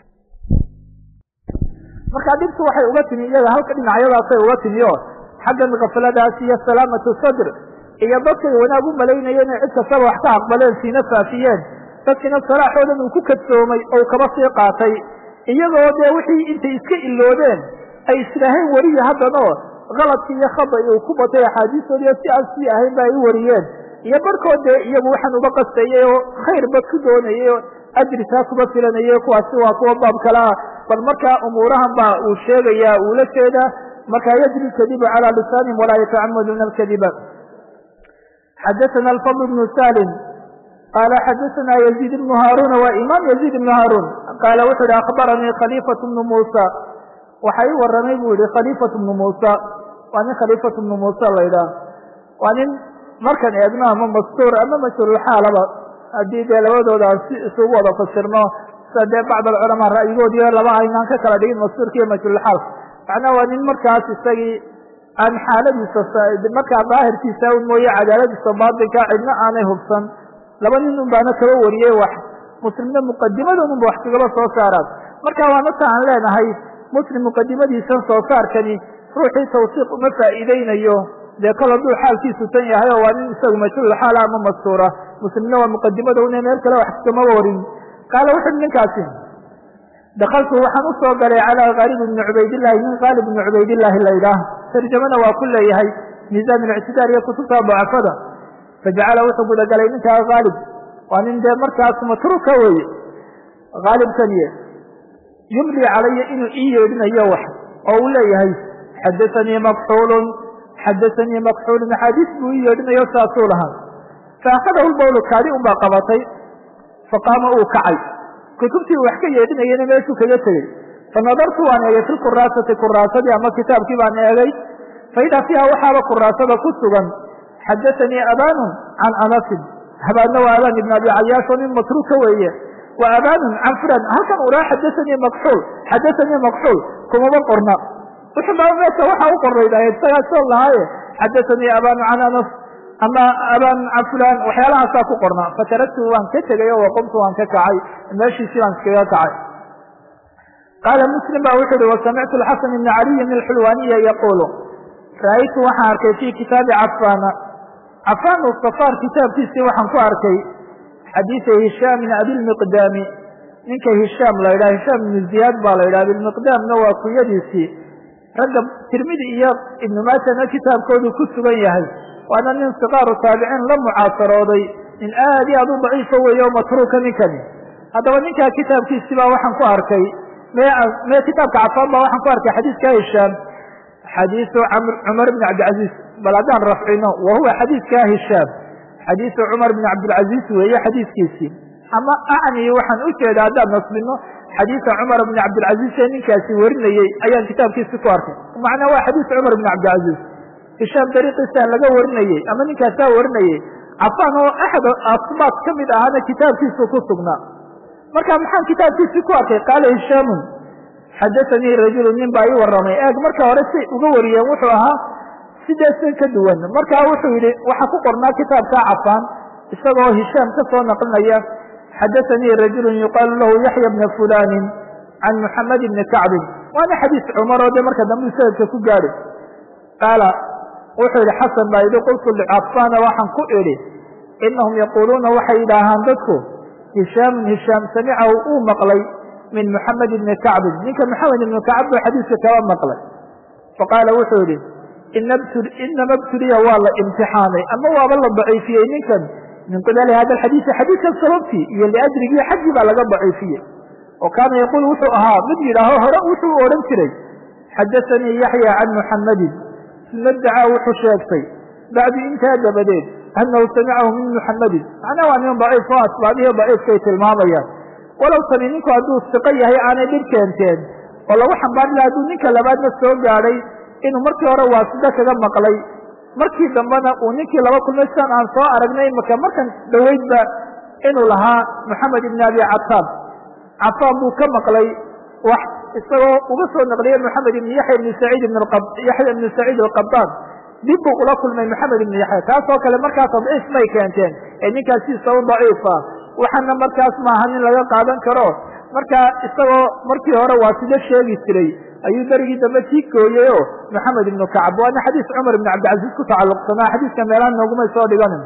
markaa dhibtu waxay uga timi iyaga halka dhinacyadaasay uga timi oo xaggan kafladaas iyo salaamatu sadr iyo dadkay wanaag u malaynayeen inay cid kastaba wax ka aqbaleen siina faafiyeen dadkiina salaaxoodan uu ku kadsoomay oo kaba sii qaatay iyagoo dee wixii intay iska iloodeen ay islaahayn wariya haddanoo kaladkii iyo khada uu ku batay axaadiistoodiiyo si aan sii ahayn ba ay u wariyeen iyo barhkood dee iyagu waxaan uga qastayay oo khayr bad ku doonayay oo ajri taa kuba filanayay kuwaasi waa kuwa baab kale ah bal markaa umuurahan baa uu sheegayaa uu la jeedaa markaa yajri lkadibu calى lisaanihim walaa yatacamaduuna alkadiba xadaثana alfadl bnu salim qala xadaثana yaziid ibnu haaruna waa imaam yaziid ibnu haarun qaala wuxuu yihi akhbaranii khaliifat bnu muusa waxa ii waramay buu yihi khaliifat bnu muusa waa nin khaliifat bnu muusa la ydhaah waa nin markan eegno ama mastuur ama mashhuurulxaalaba haddii dee labadooda aan si isugu wada fasirno sida dee bacd alculamaa ra'yigoodiyo laba aynaan ka kala dhigin masuurka iyo majhulxaal macnaa waa nin markaas isagii aan xaaladiisa markaa daahirkiisa un mooye cadaaladiisa baatinka cidna aanay hubsan laba nin un baana kaba wariyey wax muslimna muqadimadoodunba wax kagaba soo saaraan marka waa marka aan leenahay muslim muqadimadiisan soo saarkani ruuxii tawsiiq uma faa'iideynayo dee kol hadduu xaalkiisu tan yahay oo waa nin isagu majhuul xaala ama mastuura muslimna waa muqadimada una meel kale wax kamaba warin qaala wuxu uhi ninkaasi dakaltu waxaan usoo galay calaa kaalib ibni cubaydillahi nin kaalib ibni cubaydillahi la yidhaah tarjamana waa ku leeyahay miisaan ictidaar iyo kutubta dacafada fajacala wuxuu gudagalay ninkaa kaalib waa nin dee markaas matruuka weye kaalibkaniye yumli calaya inuu ii yeedhinayo wax oo uu leeyahay xadaanii makxuulun xadaanii makxuulun axaadiis buu ii yeedhinayo saasuu lahaa faakadahu lbawlu kaadi un baa qabatay faqaama uu kacay kutubtii wax ka yeedhinayana meeshuu kaga tegey fanadartu waan eegay fi lkuraasati kuraasadii ama kitaabkii baan eegay faidaa fiiha waxaaba kuraasada ku sugan xadaanii abaanun can anasin habaadna waa abaan ibn abi cayaash oo nin matruuka weeye wa abaanun can fulan halkan uraa xadaanii makxuul xadaanii makxuul kumaba qorna wuxuu baa meesha waxa u qornayda isagaa soo lahaaye xadaanii abaanu can anas ama abaan can fulan waxyaalahaasaa ku qorna fataragtu waan ka tegay oo waqumtu waan ka kacay meeshiisii baan iskaga kacay qaala muslim ba wuxu uhi wasamictu xasan ibna caliyin alxulwaniya yaquulu ra'aytu waxaan arkay fi kitaabi cafaana cafaan safaar kitaabkiisii waxaan ku arkay xadiida hishaamin abilmiqdaami ninka hishaam la yidhaha hishaam ibnu ziyaad baa la yidhaha abilmiqdaamna waa kunyadiisii ragga tirmidi iyo ibnu maajana kitaabkoodu ku sugan yahay waana nin sikaaru taabiciin la mucaasarooday nin aad iyo aad u daciifa weeye oo matruuka ninkani haddaba ninkaa kitaabkiisii baa waxaan ku arkay me kitaabka cafaan baa waxaan ku arkay xadiidka hishaam xadiisu cumar bn cabdilcaziiz bal haddaan rafcino wa huwa xadiidka hishaam xadiisu cumar bn cabdilcaziiz weeye xadiidkiisii ama acni waxaan u jeeda haddaan nasbino xadiisa cumar bn cabdilcaziiz ee ninkaasi warinayey ayaan kitaabkiisi ku arkay macnaa waa xadiis cumar bn cabdilcaziiz hishaam dariiqiisa laga warinayey ama ninkaasaa warinayey cafaan oo axad asbaat ka mid ahaana kitaabkiisu ku sugnaa marka maxaan kitaabkiisii ku arkay qaala hishaamun xadaanii rajulu nin baa ii waramay eeg marka hore say uga wariyeen wuxuu ahaa sideesan ka duwan markaa wuxuu yidhi waxaa ku qornaa kitaabkaa cafaan isagoo hishaam ka soo naqlinaya xadaanii rajulu yuqaalu lahu yaxya bna fulani can muxamed bni kacbin waana xadiis cumar oo de marka dambe sanadka ku gaadhi qaala wuxuu yidhi xasan baa yidhi qultu licafaana waxaan ku idhi inahum yaquuluuna waxay yidhaahaan dadku hishaamun hishaam samicahu uu maqlay min muxamed ibni kacbin ninka maxamed ibni kacb buu xadiiska kaba maqlay faqaala wuxuu yihi inama btuliya waa la imtixaanay ama waaba la daciifiyey ninkan min qibali hada alxadiisi xadiidkan sababtii iyo liajrigii xaggii baa laga daciifiyey oo kaana yaquul wuxuu ahaa mid yidhaaho hore wuxuu odhan jiray xadaanii yaxya can muxamedin uma dacaa wuxuu sheegtay bacdi intaa dabadeed anahu samicahu min muxamedin macnaa waa nin daciif oo asbaabihii daciifkay tilmaamayaan walow tani ninku hadduu siqo yahay aanay dhib keenteen oo lagu xambaari laha hadduu ninka labaadna soo gaadhay inuu markii hore waasida kaga maqlay markii dambena uu ninkii laba kulmay sidan aan soo aragnay imaka markan dhoweydba inuu lahaa moxamed ibn abi cataab cafaan buu ka maqlay wax isagoo uga soo naqliyey moxamed ibn yaxya ibn saciid ibn yaxya ibn saciid alqabaan dib buu ula kulmay moxamed ibn yaxya taasoo kale markaas tadciif may keenteen ee ninkaasiisa u daciifa waxaana markaas maaha nin laga qaadan karo markaa isagoo markii hore waa sida sheegi jiray ayuu berigii dambe tii gooyey o maxamed ibnu kacab waana xadiis cumar ibn cabdilcaziiz ku tacalluqsanaa xadiiska meelaha noogumay soo dhiganin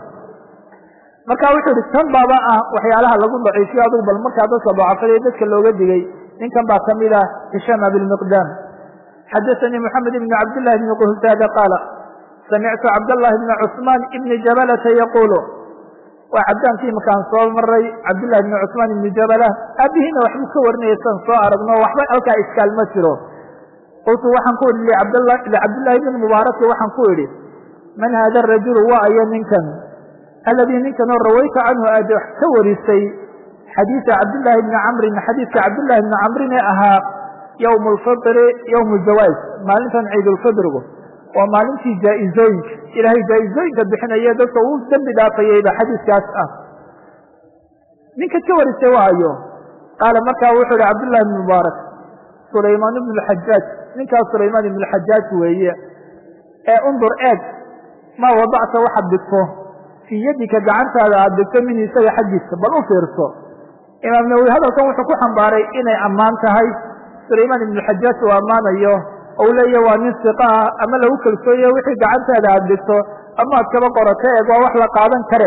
marka wuxuu ihi tan baaba ah waxyaalaha lagu daciifiyo adugu bal markaa dadka dacafada dadka looga digay ninkan baa kamid ah hishaam abilmiqdaam xadaanii moxamed ibn cabdillahi bni quhsaada qaala samictu cabdallahi bna cusmaan ibni jabalata yaquulu waa cabdaankii imakaan soo maray cabdillahi bni cusmaan ibni jabala aabihiina waxbuu ka warinaya san soo aragno waxba halkaa iskaal ma jiro qultu waxaan ku idhi licabdillahi bni mubaaraki waxaan ku idhi man hada rajulu waa ayo ninkan aladii ninkanoo rawayta canhu aad wax ka warisay xadiisa cabdillaahi bni camrin xadiiska cabdillahi bni camrin ee ahaa yowm lfitri yowm ljawaaz maalintan ciidulfidrigu waa maalintii jaa-izooyinka ilaahay jaa-izooyinka bixinaya dadka uu dembi dhaafayeyba xadiiskaas ah ninka ka warisay waayo qaala markaa wuxuu ihi cabdullahi bn mubaarak sulaymaan ibnu lxajaaj ninkaas sulaymaan ibnu lxajaaj weeye ee undur eeg maa wadacta waxaad dhigto fii yadika gacantaada aada dhigto min isaga xaggiisa bal u fiirso imaam nawowi hadalkan wuxuu ku xambaaray inay ammaan tahay sulaymaan ibnu xajaaj uu ammaanayo ou leeya waa nin siqa ah ama lagu kalsooye wixii gacantaada aada dhigto ama ad kaba qorato eeg waa wax la qaadan kare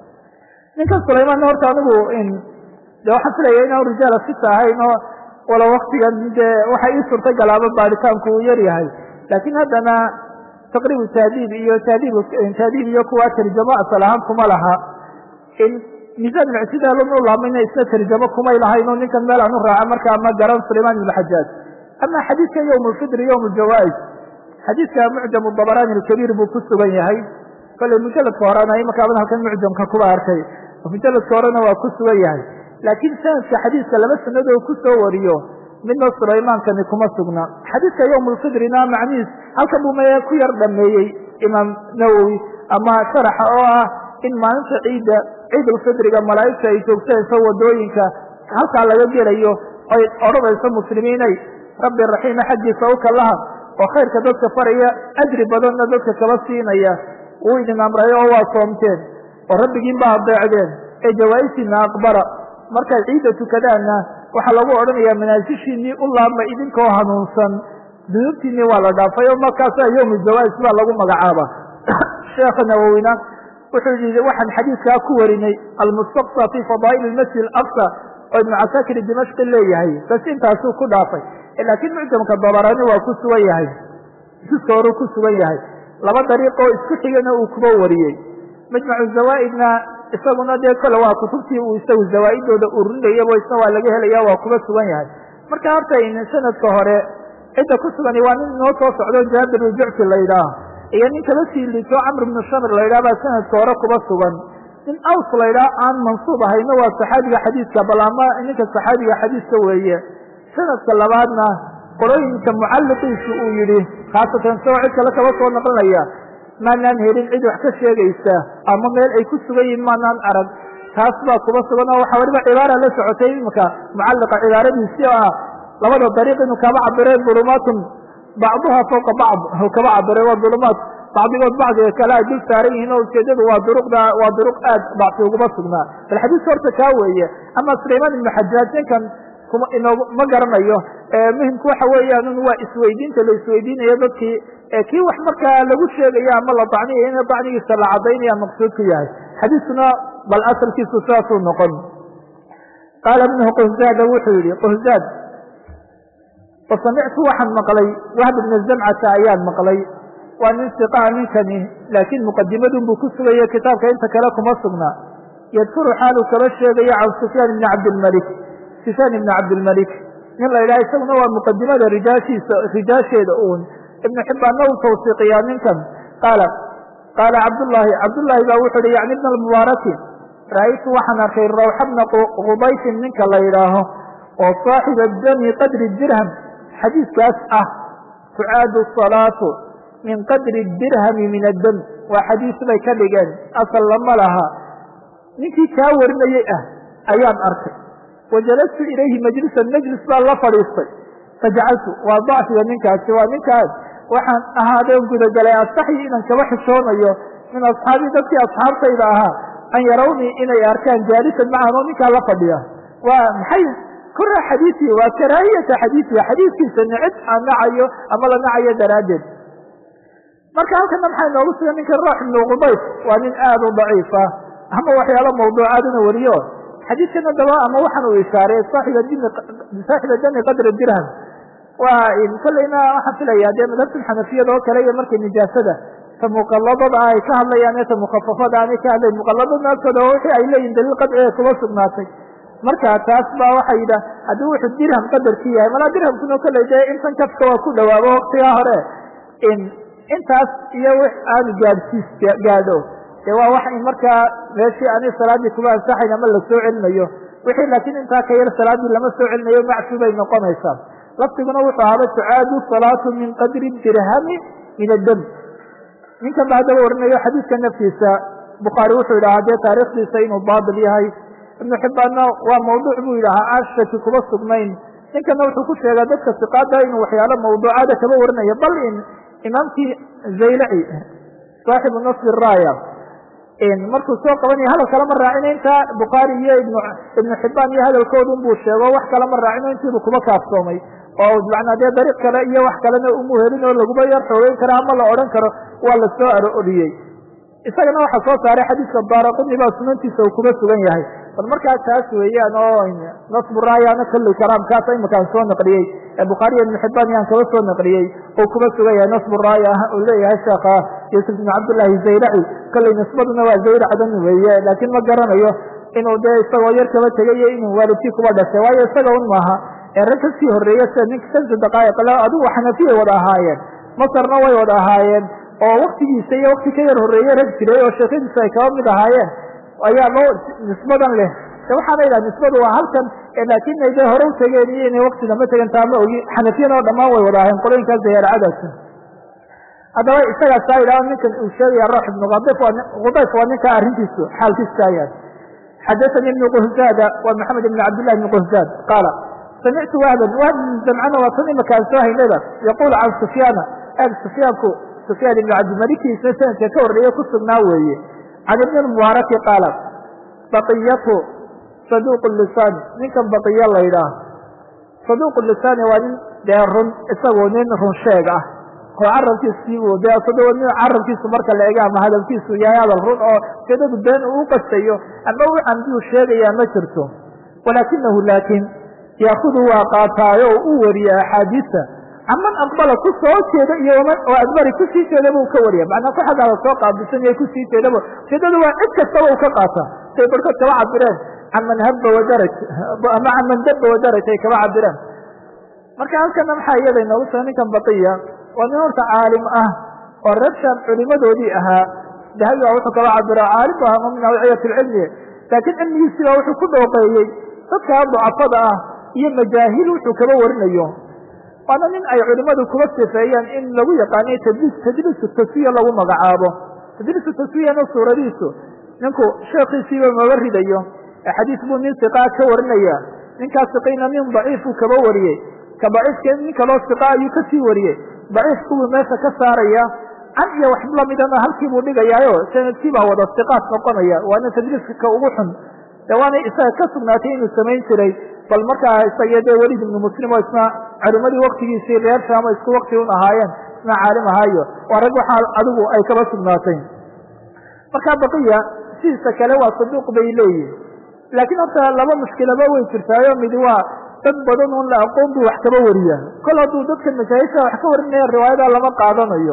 ninkan sulaymaanna horta anigu de waxaan filaya inaan rijaala sita ahayn oo wala waktigan dee waxa ii suurta galaaba baaritaanku uu yar yahay laakiin haddana taqriibu taadiib iyo taadiib taadiib iyo kuwa tarjamo asal ahaan kuma laha in miisaan muctidaalun u laamayna isna tarjamo kumay lahayn oo ninkan meel aan u raaca markaa ma garan sulaymaan ibnu xajaaj ama xadiidka yowm lfidri yowm ljawaa'iz xadiidka mucjam dabaraani alkabiir buu ku sugan yahay kolley mujaladka horena imakaaban halkan mucjamka kuba arkay mujaladka horena waa ku sugan yahay laakiin sanadka xadiidka laba sanadoo ku soo wariyo midna sulaymankani kuma sugna xadiidka yowm lfidrina macnihiis halkan buu maya ku yar dhameeyey imaam nawowi ama sharaxa oo ah in maalinta ciidda ciid ulfidriga malaa'igta ay joogtayso wadooyinka halkaa laga gelayo ay odhanayso muslimiinay rabbi raxiima xaggiisa u kallaha oo khayrka dadka faraya ajri badanna dadka kaba siinaya wuu idin amray oo waa soomteen oo rabbigiin ba adeecdeen ee jawaa'isiina aqbala markaad ciidda tukadaanna waxaa lagu odhanayaa manaasishiinii u laabma idinkoo hanuunsan dunuubtiinii waa la dhaafay oo markaasaa yowmu jawaa'is baa lagu magacaaba sheekha nawowina wuxuu yihi waxaan xadiidkaa ku warinay almustaqsa fi fadaa'il masjid alaqsa oo ibnu casaakir dimashqi leeyahay bas intaasuu ku dhaafay laakiin mucjamka dabarani waa ku sugan yahay juska horuu ku sugan yahay laba dariiqoo isku xigana uu kuba wariyey majmacu zawaa'idna isaguna dee kole waa kutubtii uu isagu zawaa'iddooda ururinayabo isna waa laga helaya waa kuba sugan yahay marka horta sanadka hore cidda ku sugani waa nin inoo soo socdo jaabir ujucfi la yidhaah iyo nin kala sii liito camr ibnu shamr la yidhah baa sanadka hore kuba sugan nin aws la yidhaah aan mansuub ahayna waa saxaabiga xadiidka bal ama ninka saxaabiga xadiiska weeye sanadka labaadna qorooyinka mucalliqiisu uu yidhi khaasatan isagoo cid kale kaba soo naqlinaya maanaan helin cid wax ka sheegaysa ama meel ay ku sugan yihin maanaan arag taas baa kuba sugan oo waxaa weliba cibaara la socotay imika mucalliqa cibaaradiisii oo ah labada dariiq inuu kaba cabireen dulumaatun bacduha fawqa bacd kaba cabiray waa dulumaat bacdigood bacdiga kale ay dul saaran yihiin oo ujeedadu waa duruqda waa duruq aad bacsi uguma sugnaa bal xadiiska horta kaa weeye ama sulaymaan ibnu xajaaj ninkan kuma inoog ma garanayo muhimku waxa weeyaan waa isweydiinta la isweydiinayo dadkii kii wax markaa lagu sheegaya ama la dacniyayo in dacnigiisa la cadaynaya maqsuudku yahay xadiiskuna bal asalkiisu saasuu noqon qaala ibnu quhzaada wuxuu yihi quhzaad fasamictu waxaan maqlay wahb ibna zamcata ayaan maqlay waa nin siqaa ninkani laakiin muqadimadun buu ku sugaya kitaabka inta kale kuma sugna yadkuru xaaluu kaba sheegaya can sufyaan ibni cabdilmalik sufyaan ibni cabdilmalik nin la yidhaha isaguna waa muqadimada rijaashiisa rijaasheeda uun ibnu xibbaanna uu tawsiiqiyaa ninkan qaala qaala cabdullaahi cabdullaahi baa wuxu uhi yacni ibna almubaaraki ra'aytu waxaan arkay rawxa bna qudayfin ninka la yidhaaho oo saaxiba dami qadri dirham xadiidkaas ah tucaadu salaatu min qadri dirhami min addam waa xadiis bay ka dhigeen asal lama laha ninkii kaa warinayey ah ayaan arkay wajalastu ilayhi majlisan majlis baa la fadhiistay fajacaltu waa dacfiga ninkaasi waa ninkaas waxaan ahaadeen gudagalay astaxyi inaan kaba xishoonayo min asxaabii dadkii asxaabtayda ahaa an yarawnii inay arkaan jaalisan macahan oo ninkaa la fadhiya waa maxay kora xadiiii waa karaahiyata xadiiihi xadiiskiisa nicid aan nacayo ama la nacayo daraaddeed marka halkana maxaa inoogu sugan ninka roox ibnu qubayf waa nin aad u daciifa ama waxyaalo mawduucaaduna wariyo xadiidkan adaba ama waxaan uu ishaaray saaxiba dami qadra dirham waa kolleyna waxaan filaya dee madhabta xanafiyada oo kale iyo markay nijaasada ta muqaladada ay ka hadlayaan ee ta mukafafada aanay ka hadlayn muqaladada agtooda wixii ay leeyihin daliil qadciga kuma sugnaatay marka taas ba waxay yidhah haddii wuxuu dirham qadarkii yahay malaa dirhamkuna kolley dee intan kafka waa ku dhawaabo waktigaa hore intaas iyo wix aanu gaadhsiis gaadho de waa wax in markaa meeshii ani salaadii kuma ansaxayn ama la soo celinayo wixii laakiin intaa ka yar salaadii lama soo celinayo macfi bay noqonaysaa lafdiguna wuxuu ahaaba tucaadu salaatu min qadri dirhami min addam ninkan ba haddaba warinayo xadiidka naftiisa bukhaari wuxuu yidhahaa dee taarikhdiisa inuu baatil yahay ibnu xibbaanna waa mawduuc buu yidhaahaa aan shaki kuma sugnayn ninkana wuxuu ku sheegaa dadka siqaada inuu waxyaalo mawduucaada kaba warinayo bal in imaamkii zaylaci saaxibu nasbi raaya markuu soo qabanaya hadal kalama raacino intaa bukhaari iyo ibnu xibaan iyo hadalkoodun buu sheego wax kalama raacino intiibu kuma kaafsoomay oo macnaa dee dariiq kale iyo wax kalena umu helin oo laguma yar xoogeyn karo ama la odhan karo waa la soo arooriyey isagana waxaa soo saaray xadiiska daaraquni baa sunantiisa uu kuma sugan yahay bal markaa taas weeyaan oo nasbu raayana kalli karaamkaasa imakaan soo naqliyey ee bukhaariya ibnu xibaan yaan kaba soo naqliyey oo kuma sugan yahay nasbu raaya uu leeyahay sheekha yuusuf ibnu cabdillahi zaylaci kolley nisbaduna waa zayracdan weeye laakiin ma garanayo inuu dee isagoo yar kaba tegayo inuu waalidkii kuba dhashay waayo isaga un maaha ee rag kasii horreeya sida ninka shamsi daqaa'iq le adigu xanafiyay wada ahaayeen masarna way wada ahaayeen oo waktigiisa iyo wakti ka yar horreeye rag jiray oo sheekhadiisa ay kaba mid ahaayeen ayaa loo nisbadan leh waxaana yidhaha nisbadu waa halkan laakin ay dee hore u tegeen iyo inay wakti dama tegen taa ma ogi xanafiyana oo dhammaan way wada ahayen qolooyinkaas dayaaracadaas haddaba isagaasaa yidhaha ninkan uu sheegaya roox ibnu adif khudayf waa ninkaa arrintiisu xaalkiisu kaayaan xadathani ibnu quhzaada waa maxamed ibn cabdillahi ibni quhzaad qaala samictu wahban wahb ibn zamcana waa tan imakaan soo haynada yaquul can sufyaana ag sufyaanku sufyaan ibnu cabdimalikiisa sanadka ka horreeye ku sugnaa weeye can ibni mubaaraki qaala baqiyatu saduuq lisaani ninkan baqiya la yidhaah saduuq lisaani waa nin dee run isagoo nin run sheeg ah oo carabkiisii uu dee asagoo nin carabkiisu marka la ega ama hadalkiisu yahay hadal run oo ujeedadu been uu qastayo ama u camdiyuu sheegayaa ma jirto walaakinahu laakiin yaakudu waa qaataayo oo u wariya axaadiisa caman aqbala ku soo jeeda iyo oo adbari kusii jeedaba uu ka wariya macnaa ku xaggaada soo qaabilsan iyo kusii jeedaba ujeedadu waa cid kastaba uu ka qaata say barkood kaba cabireen caman habba wadaraj ama caman dabba wadaraj ay kaba cabireen marka halkana maxaa iyada inoogu suga ninkan baqiya waa nin horta caalim ah oo reer shaam culimadoodii ahaa dahabi baa wuxuu kaba cabira caalim bu ahaa min awciyat lcilmi laakiin cilmigiisii baa wuxuu ku dhooqeeyey dadkaa ducafada ah iyo majaahil wuxuu kaba warinayo waana nin ay culimadu kuba sifeeyeen in lagu yaqaanay tadliis tadliisu taswiya lagu magacaabo tadliisu taswiyana suuradiisu ninku sheekhiisiiba maba ridayo ee xadiis buu nin siqaa ka warinaya ninkaas siqayna nin daciifuu kaba wariyey ka daciifka nin kaloo siqa ayuu kasii wariyey daciif kuwii meesha ka saaraya can iyo wax lamidana halkii buu dhigayaayo sanadkii baa wada siqaas noqonaya waana tadliiska ka ugu xun de waana isaga ka sugnaatay inuu samayn jiray bal markaa isaga dee welid ibnu muslim oo isna culimadii waktigiisii reer shaamo isku wakti un ahaayeen isna caalim ahaayo waa rag waxaa adigu ay kaba sugnaatay marka baqiya sidiisa kale waa saduuq bay leeyihin laakiin horta laba mushkilaba way jirtaayo midi waa dad badan un la aqoon buu wax kaba wariya kol hadduu dadka masaahilka wax ka warinaya riwaayada lama qaadanayo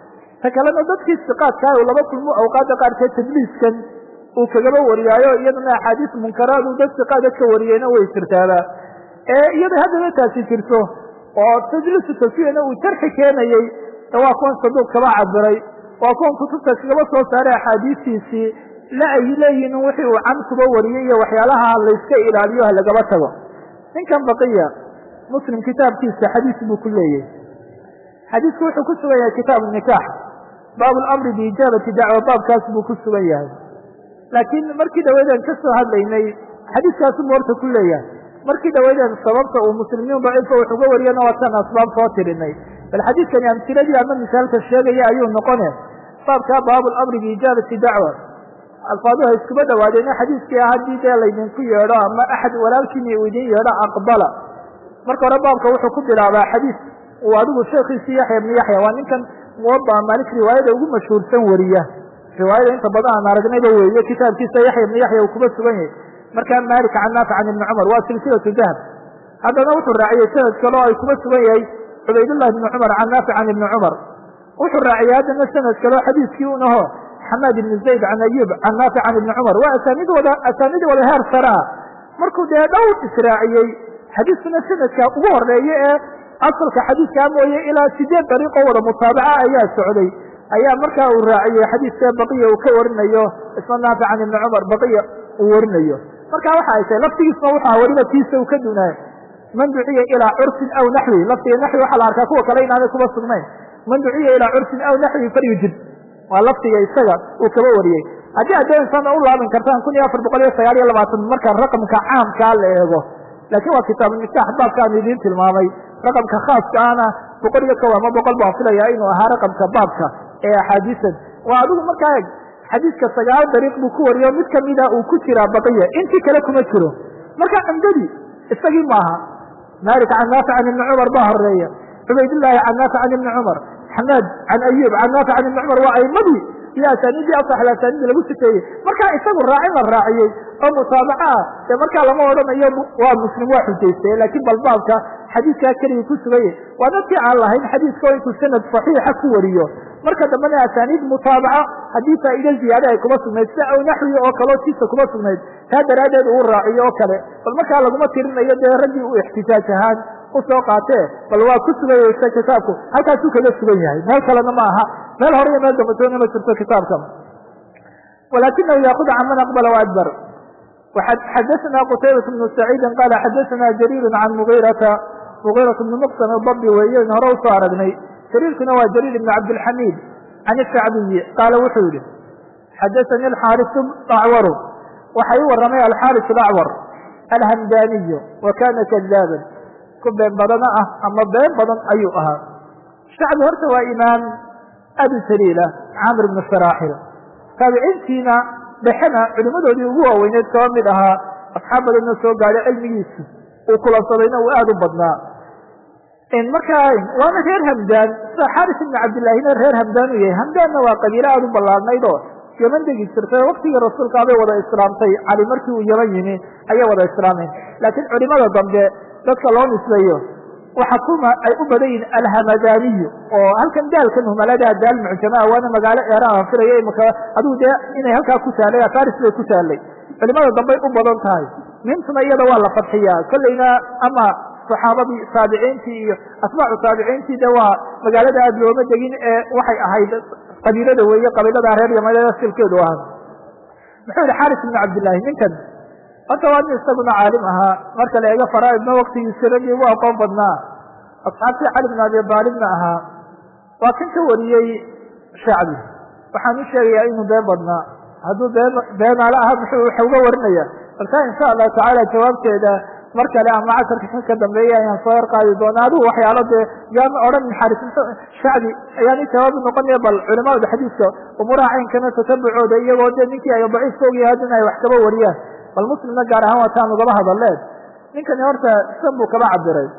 ta kalena dadkii siqaadkaa uu laba kulmo awqaada qaarkeed tadliiskan uu kagaba wariyaayo iyadana axaadiis munkaraadu dad siqaada ka wariyeyna way jirtaaba ee iyada haddana taasi jirto oo tajliisu taswiyana uu jarxi keenayey waa kuwan saduuq kaba cabiray waa kuwan kutubta kagaba soo saaray axaadiistiisii la ay leeyihin wixii uu can kuba wariyey iyo waxyaalaha layska ilaaliyo ha lagaba tago ninkan baqiya muslim kitaabkiisa xadiis buu ku leeyahy xadiisku wuxuu ku sugan yahay kitaabu nikaax baabu lamri biijaabati dacwa baabkaas buu ku sugan yahay laakiin markii dhaweydeen ka soo hadlaynay xadiiskaasu horta ku leeyahay markii dhaweydeen sababta uu muslimiin daciifka wax uga wariyana waataan asbaab soo tirinay bal xadiidkani amtiladii ama misaalka sheegaya ayuu noqone baabkaa baabu lamri biijaabati dacwa alfaaduha iskuba dhawaadeena xadiiskii ah haddii dee laydinku yeedho ama axad walaalkiini uu idin yeedho aqbala marka hore baabka wuxuu ku bilaabaa xadiis uu adigu sheekhiisii yaxya ibnu yaxya waa ninkan muwada maalik riwaayada ugu mashhuursan wariya riwaayada inta badan aan aragnayba weeye kitaabkiisa yaxya ibnu yaxya uu kuba sugan yahay markaa maalik can naafic can ibni cumar waa silsilatu dahab haddana wuxuu raaciyey sanad kaleo ay kuba sugan yahay cubaydullahi ibni cumar can naafic can ibni cumar wuxuu raaciyey haddana sanad kaleo xadiiskii unaho xamaad ibni zayd can ayub can naafic can ibni cumar waa asaanid wada asaanid wada heer sare ah markuu dee dhowr israaciyey xadiiskuna sanadka ugu horeeye ee asalka xadiiskaa mooye ilaa sideed dariiqoo wada mutaabaca ayaa socday ayaa markaa uu raaciyey xadiiska baqiya uu ka warinayo isma naafic can ibni cumar baqiya uu warinayo marka waxa ay tahay laftigiisna waxaa weliba tiisa uu ka dunaay man duciya ilaa curfin aw naxwi laftiga naxwi waxaa la arkaa kuwa kale inaanay kuba sugnayn man duciya ilaa curfin aw naxwi falyujib waa laftiga isaga uu kaba wariyey haddii aad doonaysaan u laaban kartaan kun iyo afar boqol iyo sagaal iyo labaatan marka raqamka caamkaa la eego laakiin waa kitaabunikaax baabkaan idiin tilmaamay raqamka khaaska ahna boqol iyo kow ama boqol baan filaya inuu ahaa raqamka baabka ee axaadiisan waa adigu markaa eg xadiiska sagaal dariiq buu ku wariyo mid kamida uu ku jiraa baqiya intii kale kuma jiro marka cumdadii isagii maaha malik can naafic can ibni cumar baa horeeya cubaydillaahi can naafic can ibni cumar xamaad can ayub can naafic can ibni cumar waa aimadii iyo asaaniidii asaxl asaaniidii lagu sifeeyey markaa isagu raacin la raaciyey oo mutaabaco ah dee markaa lama odhanayo waa muslim waa xujaystay laakiin bal baabka xadiidkaa keligii ku suganye waa dadkii aan lahayn xadiiska oo intuu sanad saxiixa ku wariyo marka dambena asaaniid mutaabaco haddii faa'iide ziyaade ay kuma sugnayd sida aw naxwi oo kaleo tiisa kuma sugnayd taa daraaddeed uu raaciyo oo kale bal markaa laguma tirinayo dee raggii uu ixtijaaj ahaan usoo qaatee bal waa ku sugaysa kitaabku halkaasuu kaga sugan yahay meel kalena ma aha meel hore iyo meel dambatoona ma jirto kitaabka walakinahu yaakudu can man aqbala waadbar xadaثna qtaybaة بن سacيidi qala xadaثna jrيir can mغirata mغiraة بn mqsm dabi weeye in hore usoo aragnay jariirkuna waa jrيir ibn cabdالxamid can الshacbiyi qaala wuxuu yihi xadaثani اxاariث acwaru waxa ii waramay alxاariث اacwar alhamdaniy wa kana kadaaban ku been badana ah ama been badan ayuu ahaa shacbi horta waa imaam aad u jaliila camr bn sharaaxil taabiciintiina dhexena culimadoodii ugu waaweyneed kaba mid ahaa asxaab badanna soo gaadhay cilmigiisu uu kulansadayna uu aada u badnaa markaa waana reer hamdaan sida xaaris ibni cabdillaahina reer hamdaan uu yahay hamdaanna waa qabiilo aada u ballaadnayd oo yeman degi jirtay waktigii rasuulka abay wada islaamtay cali markii uu yeman yimi ayay wada islaameen laakiin culimada dambe dadka loo nisbeeyo waxa kuma ay u badan yihin alhamadaniyu oo halkan daalkan humalada daal mucjamaa waana magaalo eeraan aan filaya imaka adigu dee inay halkaa ku taalay afaris bay ku taalay culimada dambey u badan tahay mintuna iyada waa la fadxiyaa kolleyna ama saxaabadii taabiciintii iyo asbaacu taabiciintii de waa magaalada aada looma degin ee waxay ahayd qabiilada weeye qabiilada reer yamaleeda silkeedu ahaa muxuu yihi xaris ibnu cabdillahi ninkan horta waa nin isaguna caalim ahaa marka la eego faraaidna waktigiisi raggii ugu aqoon badnaa asxaabtii cali bin abi aalibna ahaa waa kan ka wariyey shacbi waxaan u sheegayaa inuu been badnaa hadduu been beenaale aha muxuu waxa uga warinaya balka insha allahu tacaala jawaabteeda mar kale ama casarka ka dambeeya ayaan soo yarqaadi doona adigu waxyaalo dee yaan odhan xaris shacbi ayaan i jawaabi noqonaya bal culamada xadiiska umuuraha caynkana tatabucooda iyagoo dee ninkii ay daciif ka ogyahay haddana ay wax kaba wariyaan bal muslimna gaar ahaan waataan ugaba hadaleed ninkani horta san buu kaba cabiray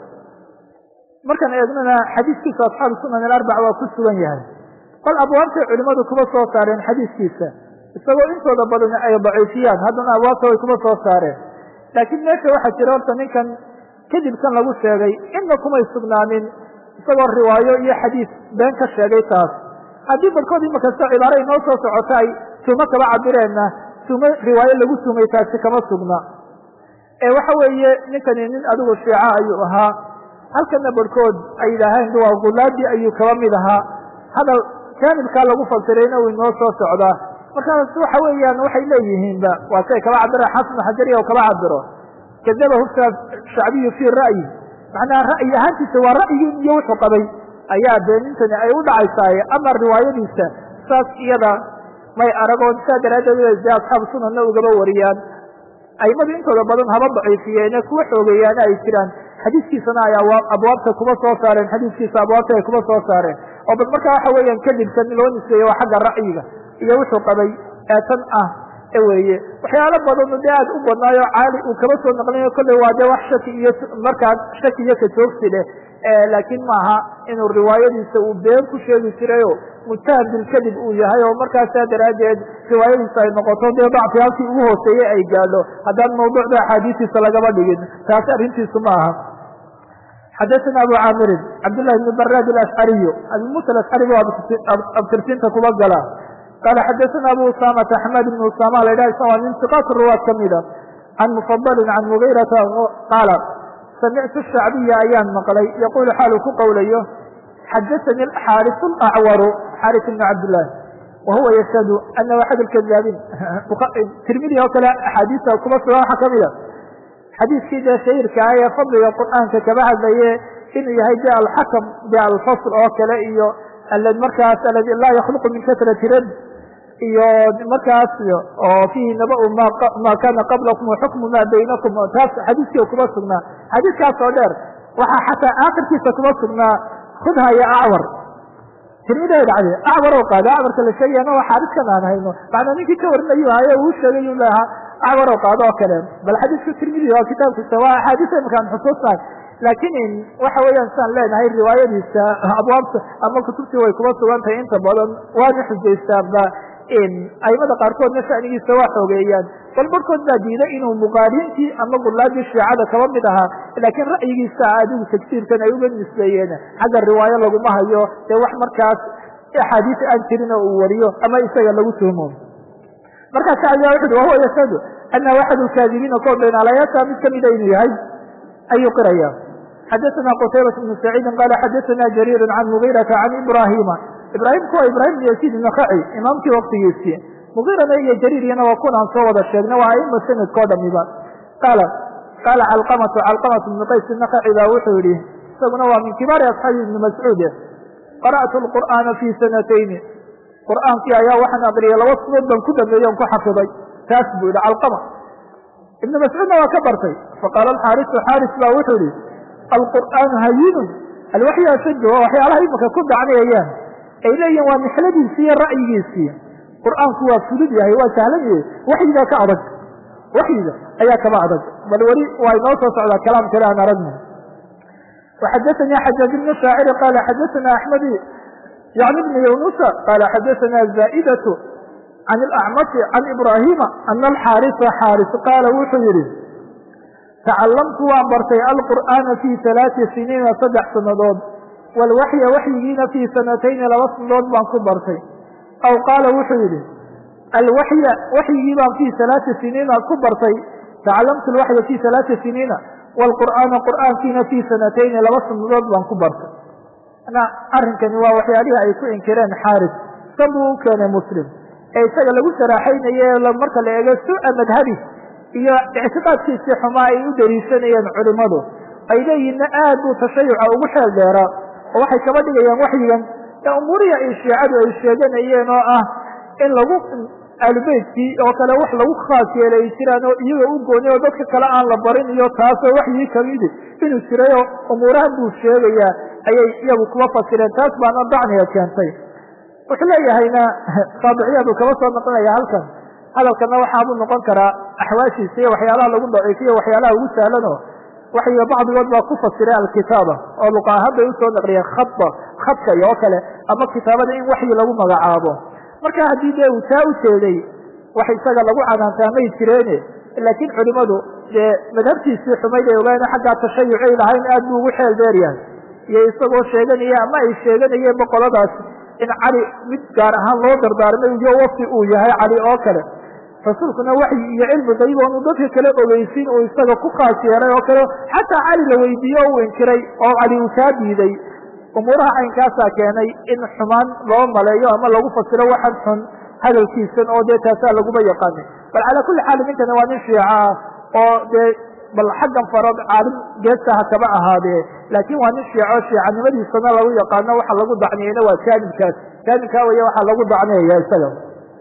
markaan eegnana xadiiskiisa asxaabu sunan alarbac waa ku sugan yahay bal abwaabtay culimadu kuma soo saareen xadiiskiisa isagoo intooda badan ay daciifiyaan haddana abwaabta way kuma soo saareen laakiin meesha waxaa jira horta ninkan kadibkan lagu sheegay inna kumay sugnaanin isagoo riwaayo iyo xadiis been ka sheegay taas haddii barkood imakasta cibaaro inoo soo socota ay tuumo kaba cabireenna tuumo riwaayo lagu tumay taasi kama sugna ee waxa weeye ninkani nin adigu shiica ayuu ahaa halkana barhkood ay yidhaaheen waa gulaadi ayuu kaba mid ahaa hadal jaanibkaa lagu fasirayna uu inoo soo socdaa markaas waxa weeyaan waxay leeyihiinba waa say kaba cabira xasan xajari o kaba cabiro kadabahu shacbiyu fii ra'yi macnaha ra'yi ahaantiisa waa ra'yigii iyo wuxuu qabay ayaa beenintani ay u dhacaysaaye ama riwaayadiisa saas iyada may aragoon saa daraaddeed de asxaabu sunanna ugaba wariyaan aimadu intooda badan haba daciifiyeene kuwa xoogeeyaana ay jiraan xadiiskiisana ay abwaabta kuma soo saareen xadiiskiisa abwaabta ay kuma soo saareen oo bal markaa waxa weeyaan kadibkan loo nisbeeye waa xagga ra'yiga iyo wuxuu qabay ee tan ah e weeye waxyaalo badanu dee aad u badnaayo caali uu kaba soo naqlinayo kolley waa dee wax shaki iyo markaa shaki iyo kajoogsi leh laakiin maaha inuu riwaayadiisa uu been ku sheegi jirayo mujtahad bilkadib uu yahay oo markaasaa daraaddeed riwaayadiisa ay noqoto dee dacfi halkii ugu hooseeye ay gaadho haddaan mawduucda axaadiistiisa lagaba dhigin taasi arrintiisu ma aha xadaثna abu caamirin cabdالlahi bn barad aashcariyu abi musa aashcari bu abtirsiinta kuba gala qala xadaثna abu usamata axmed bn usama la ydhah waa min siqaat ruwaad kamida can mufadalin can mugiirata qaala samictu shacbiya ayaan maqlay yaqulu xaalu ku qowlayo xadaثani xaariث acwaru xaariث bn cabdالlah wahuwa yashhadu anahu axad اkadaabiin tirmidi oo kale axaadiista kuma sugan waxa kamida xadiiskii dee shahirka ah ee fadliga qur'aanka kaba hadlaye inuu yahay de alxakam de alfasl oo kale iyo markaas aladi laa yakhluqu min kasrati rad iyo markaas oo fiihi nabau ma kana qablakum waxukmu ma baynakum taas xadiiskii kuma sugnaa xadiiskaas oo dheer waxaa xataa aakhirkiisa kuma sugnaa khudha iyo acwar tirmiday dhacde acwar oo qaado acwarka la sheegayana waa xaadiskan aan hayno macnaa ninkii ka warinayu haye uu sheegay uu lahaa acwar oo qaado oo kale bal xadiiska tirmidi waa kitaabkiisa waa axaadiis imkaan xusuusnahay laakiin waxa weeyaan siaan leenahay riwaayadiisa abwaabta ama kutubtii way kuma sugan tahay inta badan waana xujaystaanba aimada qaarkoodna shanigiisa waa xoogeeyaan bal barhkood baa diiday inuu muqaariintii ama gulaadii shiicada kaba mid ahaa laakiin ra'yigiisa adigu tagsiirkan ay uga nisbeeyeen xagga riwaayo laguma hayo dee wax markaas axaadiis aan jirin oo uu wariyo ama isaga lagu tuhmo markaas ayaa wuxu uhi wahuwa yashhadu ana axad lkaadibiina koo beenaalayaasha mid kamida inuu yahay ayuu qiraya xadaثna qtaybaة بن سacيidi qala xadaثna jrيir can mغيرaةa can ibrahima ibrahimku waa ibrahim بn yasiid النkhaci imaamkii waktigiisii mغirana iyo jariiriyana waa kunaan soo wada sheegna waa aima sanadkao dhamiba qaala qaala calqamatu calqamat بn qays النkhaci baa wuxuu yihi isaguna waa min kibaari asxaabi ibni mascuud qara'tu الqur'aana fi sanatayni qur'aankii ayaa waxaan aqriyay laba sunood baan ku dhameeye on ku xafiday taas buu yihi calqama ibn mascuudna waa ka bartay faqaala alxaarisu xaaris baa wuxuu yihi alqur'aanu hayinun alwaxyu ashaddu waa waxyaalaha imika ku dacnayayaan ay leeyihin waa mixladiisii iyo ra'yigiisii qur'aanku waa fudud yahay waa sahlan yahay waxyigaa ka adag waxyiga ayaa kaba adag bal weli waa inoo soo socdaa kalaam kale aan aragna وxadaثnي xajاaج بن شhaacir qala xadaثna أحmed yعni بn yunusa qala xadaثna زائdة can اlأcmaشhi can ibrahima ana alxaarisa xaaris qaala wuxuu yihi tacalamtu waan bartay alqur'aana fii ثalaaثi siniina saddex sannadood wاlwaxya waxyigiina fii sanatayni laba sannadood baan ku bartay aw qaala wuxuu yihi alwaxya waxyigii baan fii ثalaaثi siniina ku bartay tacalamtu alwaxya fii ثalaaثi siniina wاlqur'aana qur'aankiina fii sanatayni laba sannadood baan ku bartay arrinkani waa waxyaalihii ay ku inkireen xaaris san buu u keenay muslim ee isaga lagu saraaxaynaye marka la eego su-a madhabi iyo ictiqaadkiisii xumaa ay u dariishanayeen culimadu ay leeyihinna aad buu tashayuca ugu xeel dheeraa oo waxay kaba dhigayaan waxyigan ee umuurihi ay shiicadu ay sheeganayeen oo ah in lagu aalubeytkii oo kale wax lagu khaas yeelay ay jiraan oo iyaga u gooni oo dadka kale aan la barin iyo taasoo waxyii kamidi inuu jirayoo umuurahan buu sheegayaa ayay iyagu kuma fasireen taas baana dacniga keentay wuxuu leeyahayna saabiciyadu kaba soo noqonaya halkan hadalkana waxaabuu noqon karaa axwaashiisa iyo waxyaalaha lagu daciifiyo waxyaalaha ugu sahlanoo waxyiga bacdigood baa ku fasiray alkitaaba oo luqa ahaan bay usoo naqliyeen khada khadka iyo oo kale ama kitaabada in waxyi lagu magacaabo marka haddii dee uu taa u jeeday wax isaga lagu canaantaa may jireene laakiin culimadu dee madhabtiisii xumayd ay ogaayeen xaggaa tashayucay lahayn aad buu ugu xeel dheer yahay iyo isagoo sheeganaya ama ay sheeganayeen boqoladaas in cali mid gaar ahaan loo dardaarmay iyo wasi uu yahay cali oo kale rasuulkuna waxyi iyo cilmi qayb oonu dadka kale ogeysin uu isaga ku khaas yeelay oo kale xataa cali la weydiiye o uu inkiray oo cali uu kaa diiday umuuraha caynkaasaa keenay in xumaan loo maleeyo ama lagu fasiro waxan xun hadalkiisan oo dee taasaa laguma yaqaanin bal calaa kulli xaal ninkani waa nin shiica ah oo dee bal xaggan farood caalim geestaha kaba ahaadee laakiin waa nin shiico shiicanimadiisana lagu yaqaano waxa lagu dacniyeyna waa jaanibkaas jaanibkaa waya waxaa lagu dacniyaya isaga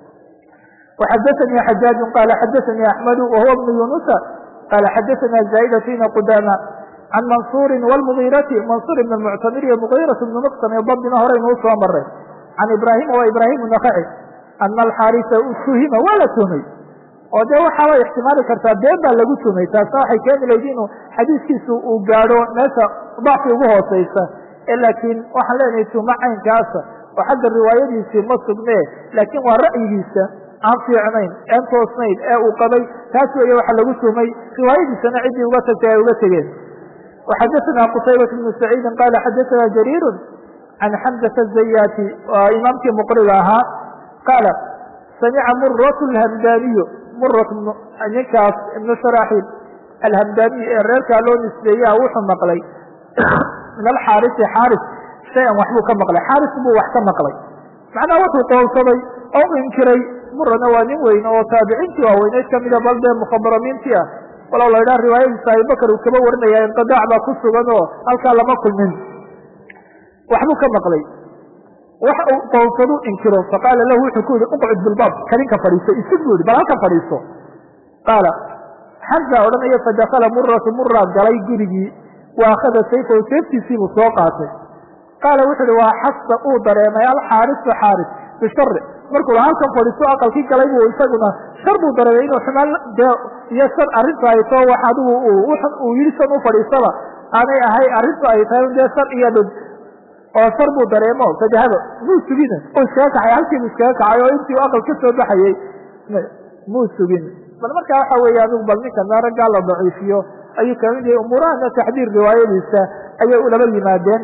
وxadaثnي xajاaج qala xadaثnي أحmد وhuوa بن yuنuسa qala xadaثna زاaئdة بn qudاmة can maنصuuri والmغيرati maنصuur بn المctamir iyo mغيرaة بn مqsm iyo dabdina horeynuu soo maray can ibrahima wa ibrahim نkci ana alxaarisa tuhima waa la tuhmay oo dee waxaaba ixtimaali kartaa been baa lagu tumay taasna waxay keeni layd inuu xadiiskiisu uu gaadho meesha dacfi ugu hooseysa laakiin waxaan leenahay tuma caynkaasa oo xagga riwaayadiisii ma sugne laakiin waa ra'yigiisa aan fiicnayn aan toosnayn ee uu qabay taas weeye waxa lagu tumay riwaayadiisana ciddii uga tagtay ay uga tegeen waxadaثna qutaybat bnu saciidin qala xadaثna jariiru can xamzata الzayaati waa imaamkii muqriga ahaa qaala samica murat اlhamdaniyu murat ninkaas ibnu sharaaxiil alhamdaniy ee reerkaa loo nisbeeyaa wuxuu maqlay min alxaarisi xaaris shay-an waxbuu ka maqlay xaaris buu wax ka maqlay macnaha wuxuu qoonsaday oo u inkiray murana waa nin weyn oo taabiciintii waaweyneyd kamida bal dee mukhabaramiintii ah walow la idhaha riwaayadiisa abibakar uu kaba warinaya inqidaac baa ku sugan oo halkaa lama kulmin waxbuu ka maqlay waxa uu qoonsadu inkiro faqaala lahu wuxuu ku yihi uqcud bilbaab karinka fadhiiso isig buu yihi bal halka fadhiiso qaala xamza odhanaya fadakala muratu mura galay gurigii wa akhada sayfahu seeftiisiibuu soo qaatay qaala wuxu uhi waa xasa uu dareemay alxaarisu xaaris bishari markuu la halkan fadhiisto aqalkii galay buu isaguna shar buu dareemay inuu xumaan dee iyo shar arrinta ay too wax adigu uu yidhi san u fadhiisaba aanay ahay arrintu ay tahay dee shar iyo dhib oo shar buu dareemo fadahaba muu sugin oo iskaga kacay halkiibu iskaga kacay oo intii aqal ka soo baxayey muu sugin bal markaa waxa weeye adigu bal ninkana raggaa la daciifiyo ayuu kamid yahay umuurahana taxdiir riwaayadiisa ayay ulaba yimaadeen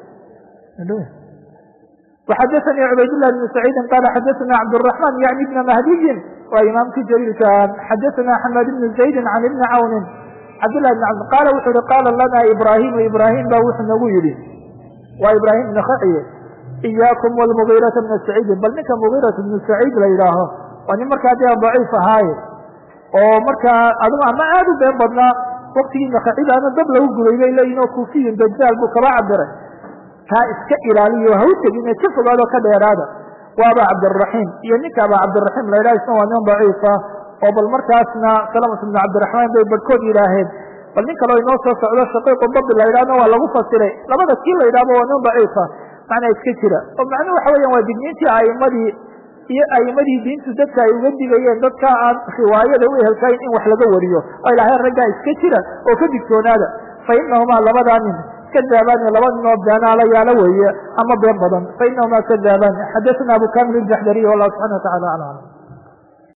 وxadثnي cbaydاللh بن سعيidi qال xadثna cبدالرحمن yعnي بن مهdiyi waa imaamkii jليilka xadثna حmاd بن زaيد عن بن cawni cabdاللh بن cبd qala wuxu uhi qاla lana ibrahim ibrahim ba wuxuu nagu yihi waa ibrahim بن khciye إyاkم والمغيرة بن سعيidi bal ninka مغيرة بن سعيid la yidhaaho waa nin markaa dee ضaciif ahaaye oo markaa adigu ama aad u been badnaa waktigii nakcidaana dab lagu guday bay leeyihin oo kufiyin dajaal buu kaba cabiray kaa iska ilaaliyo ha u tegin ka fogaado ka dheeraada waa aba cabdiraxiim iyo ninka aba cabdiraxiim la yidhaha isna waa nin daciifa oo bal markaasna salamat bnu cabdiraxmaan bay barhkood yidhaaheen bal nin kaleo inoo soo socdo shaqiiqu dabi la yidhahna waa lagu fasiray labada kii la yidhahba waa nin daciifa macnaa iska jira oo macnuhu waxa weyan waa digniintii aimadii iyo aimadii diintu dadka ay uga digayeen dadka aan riwaayada u ehelkayn in wax laga wariyo oo ilahay raggaa iska jira oo ka digtoonaada fa inahumaa labadaa nin kadaabani laba ninoo beenaalayaala weeye ama been badan fa inahumaa kadaabani xadaثna abu kamil الjaxdariy wallahu subxana wa tacala aclam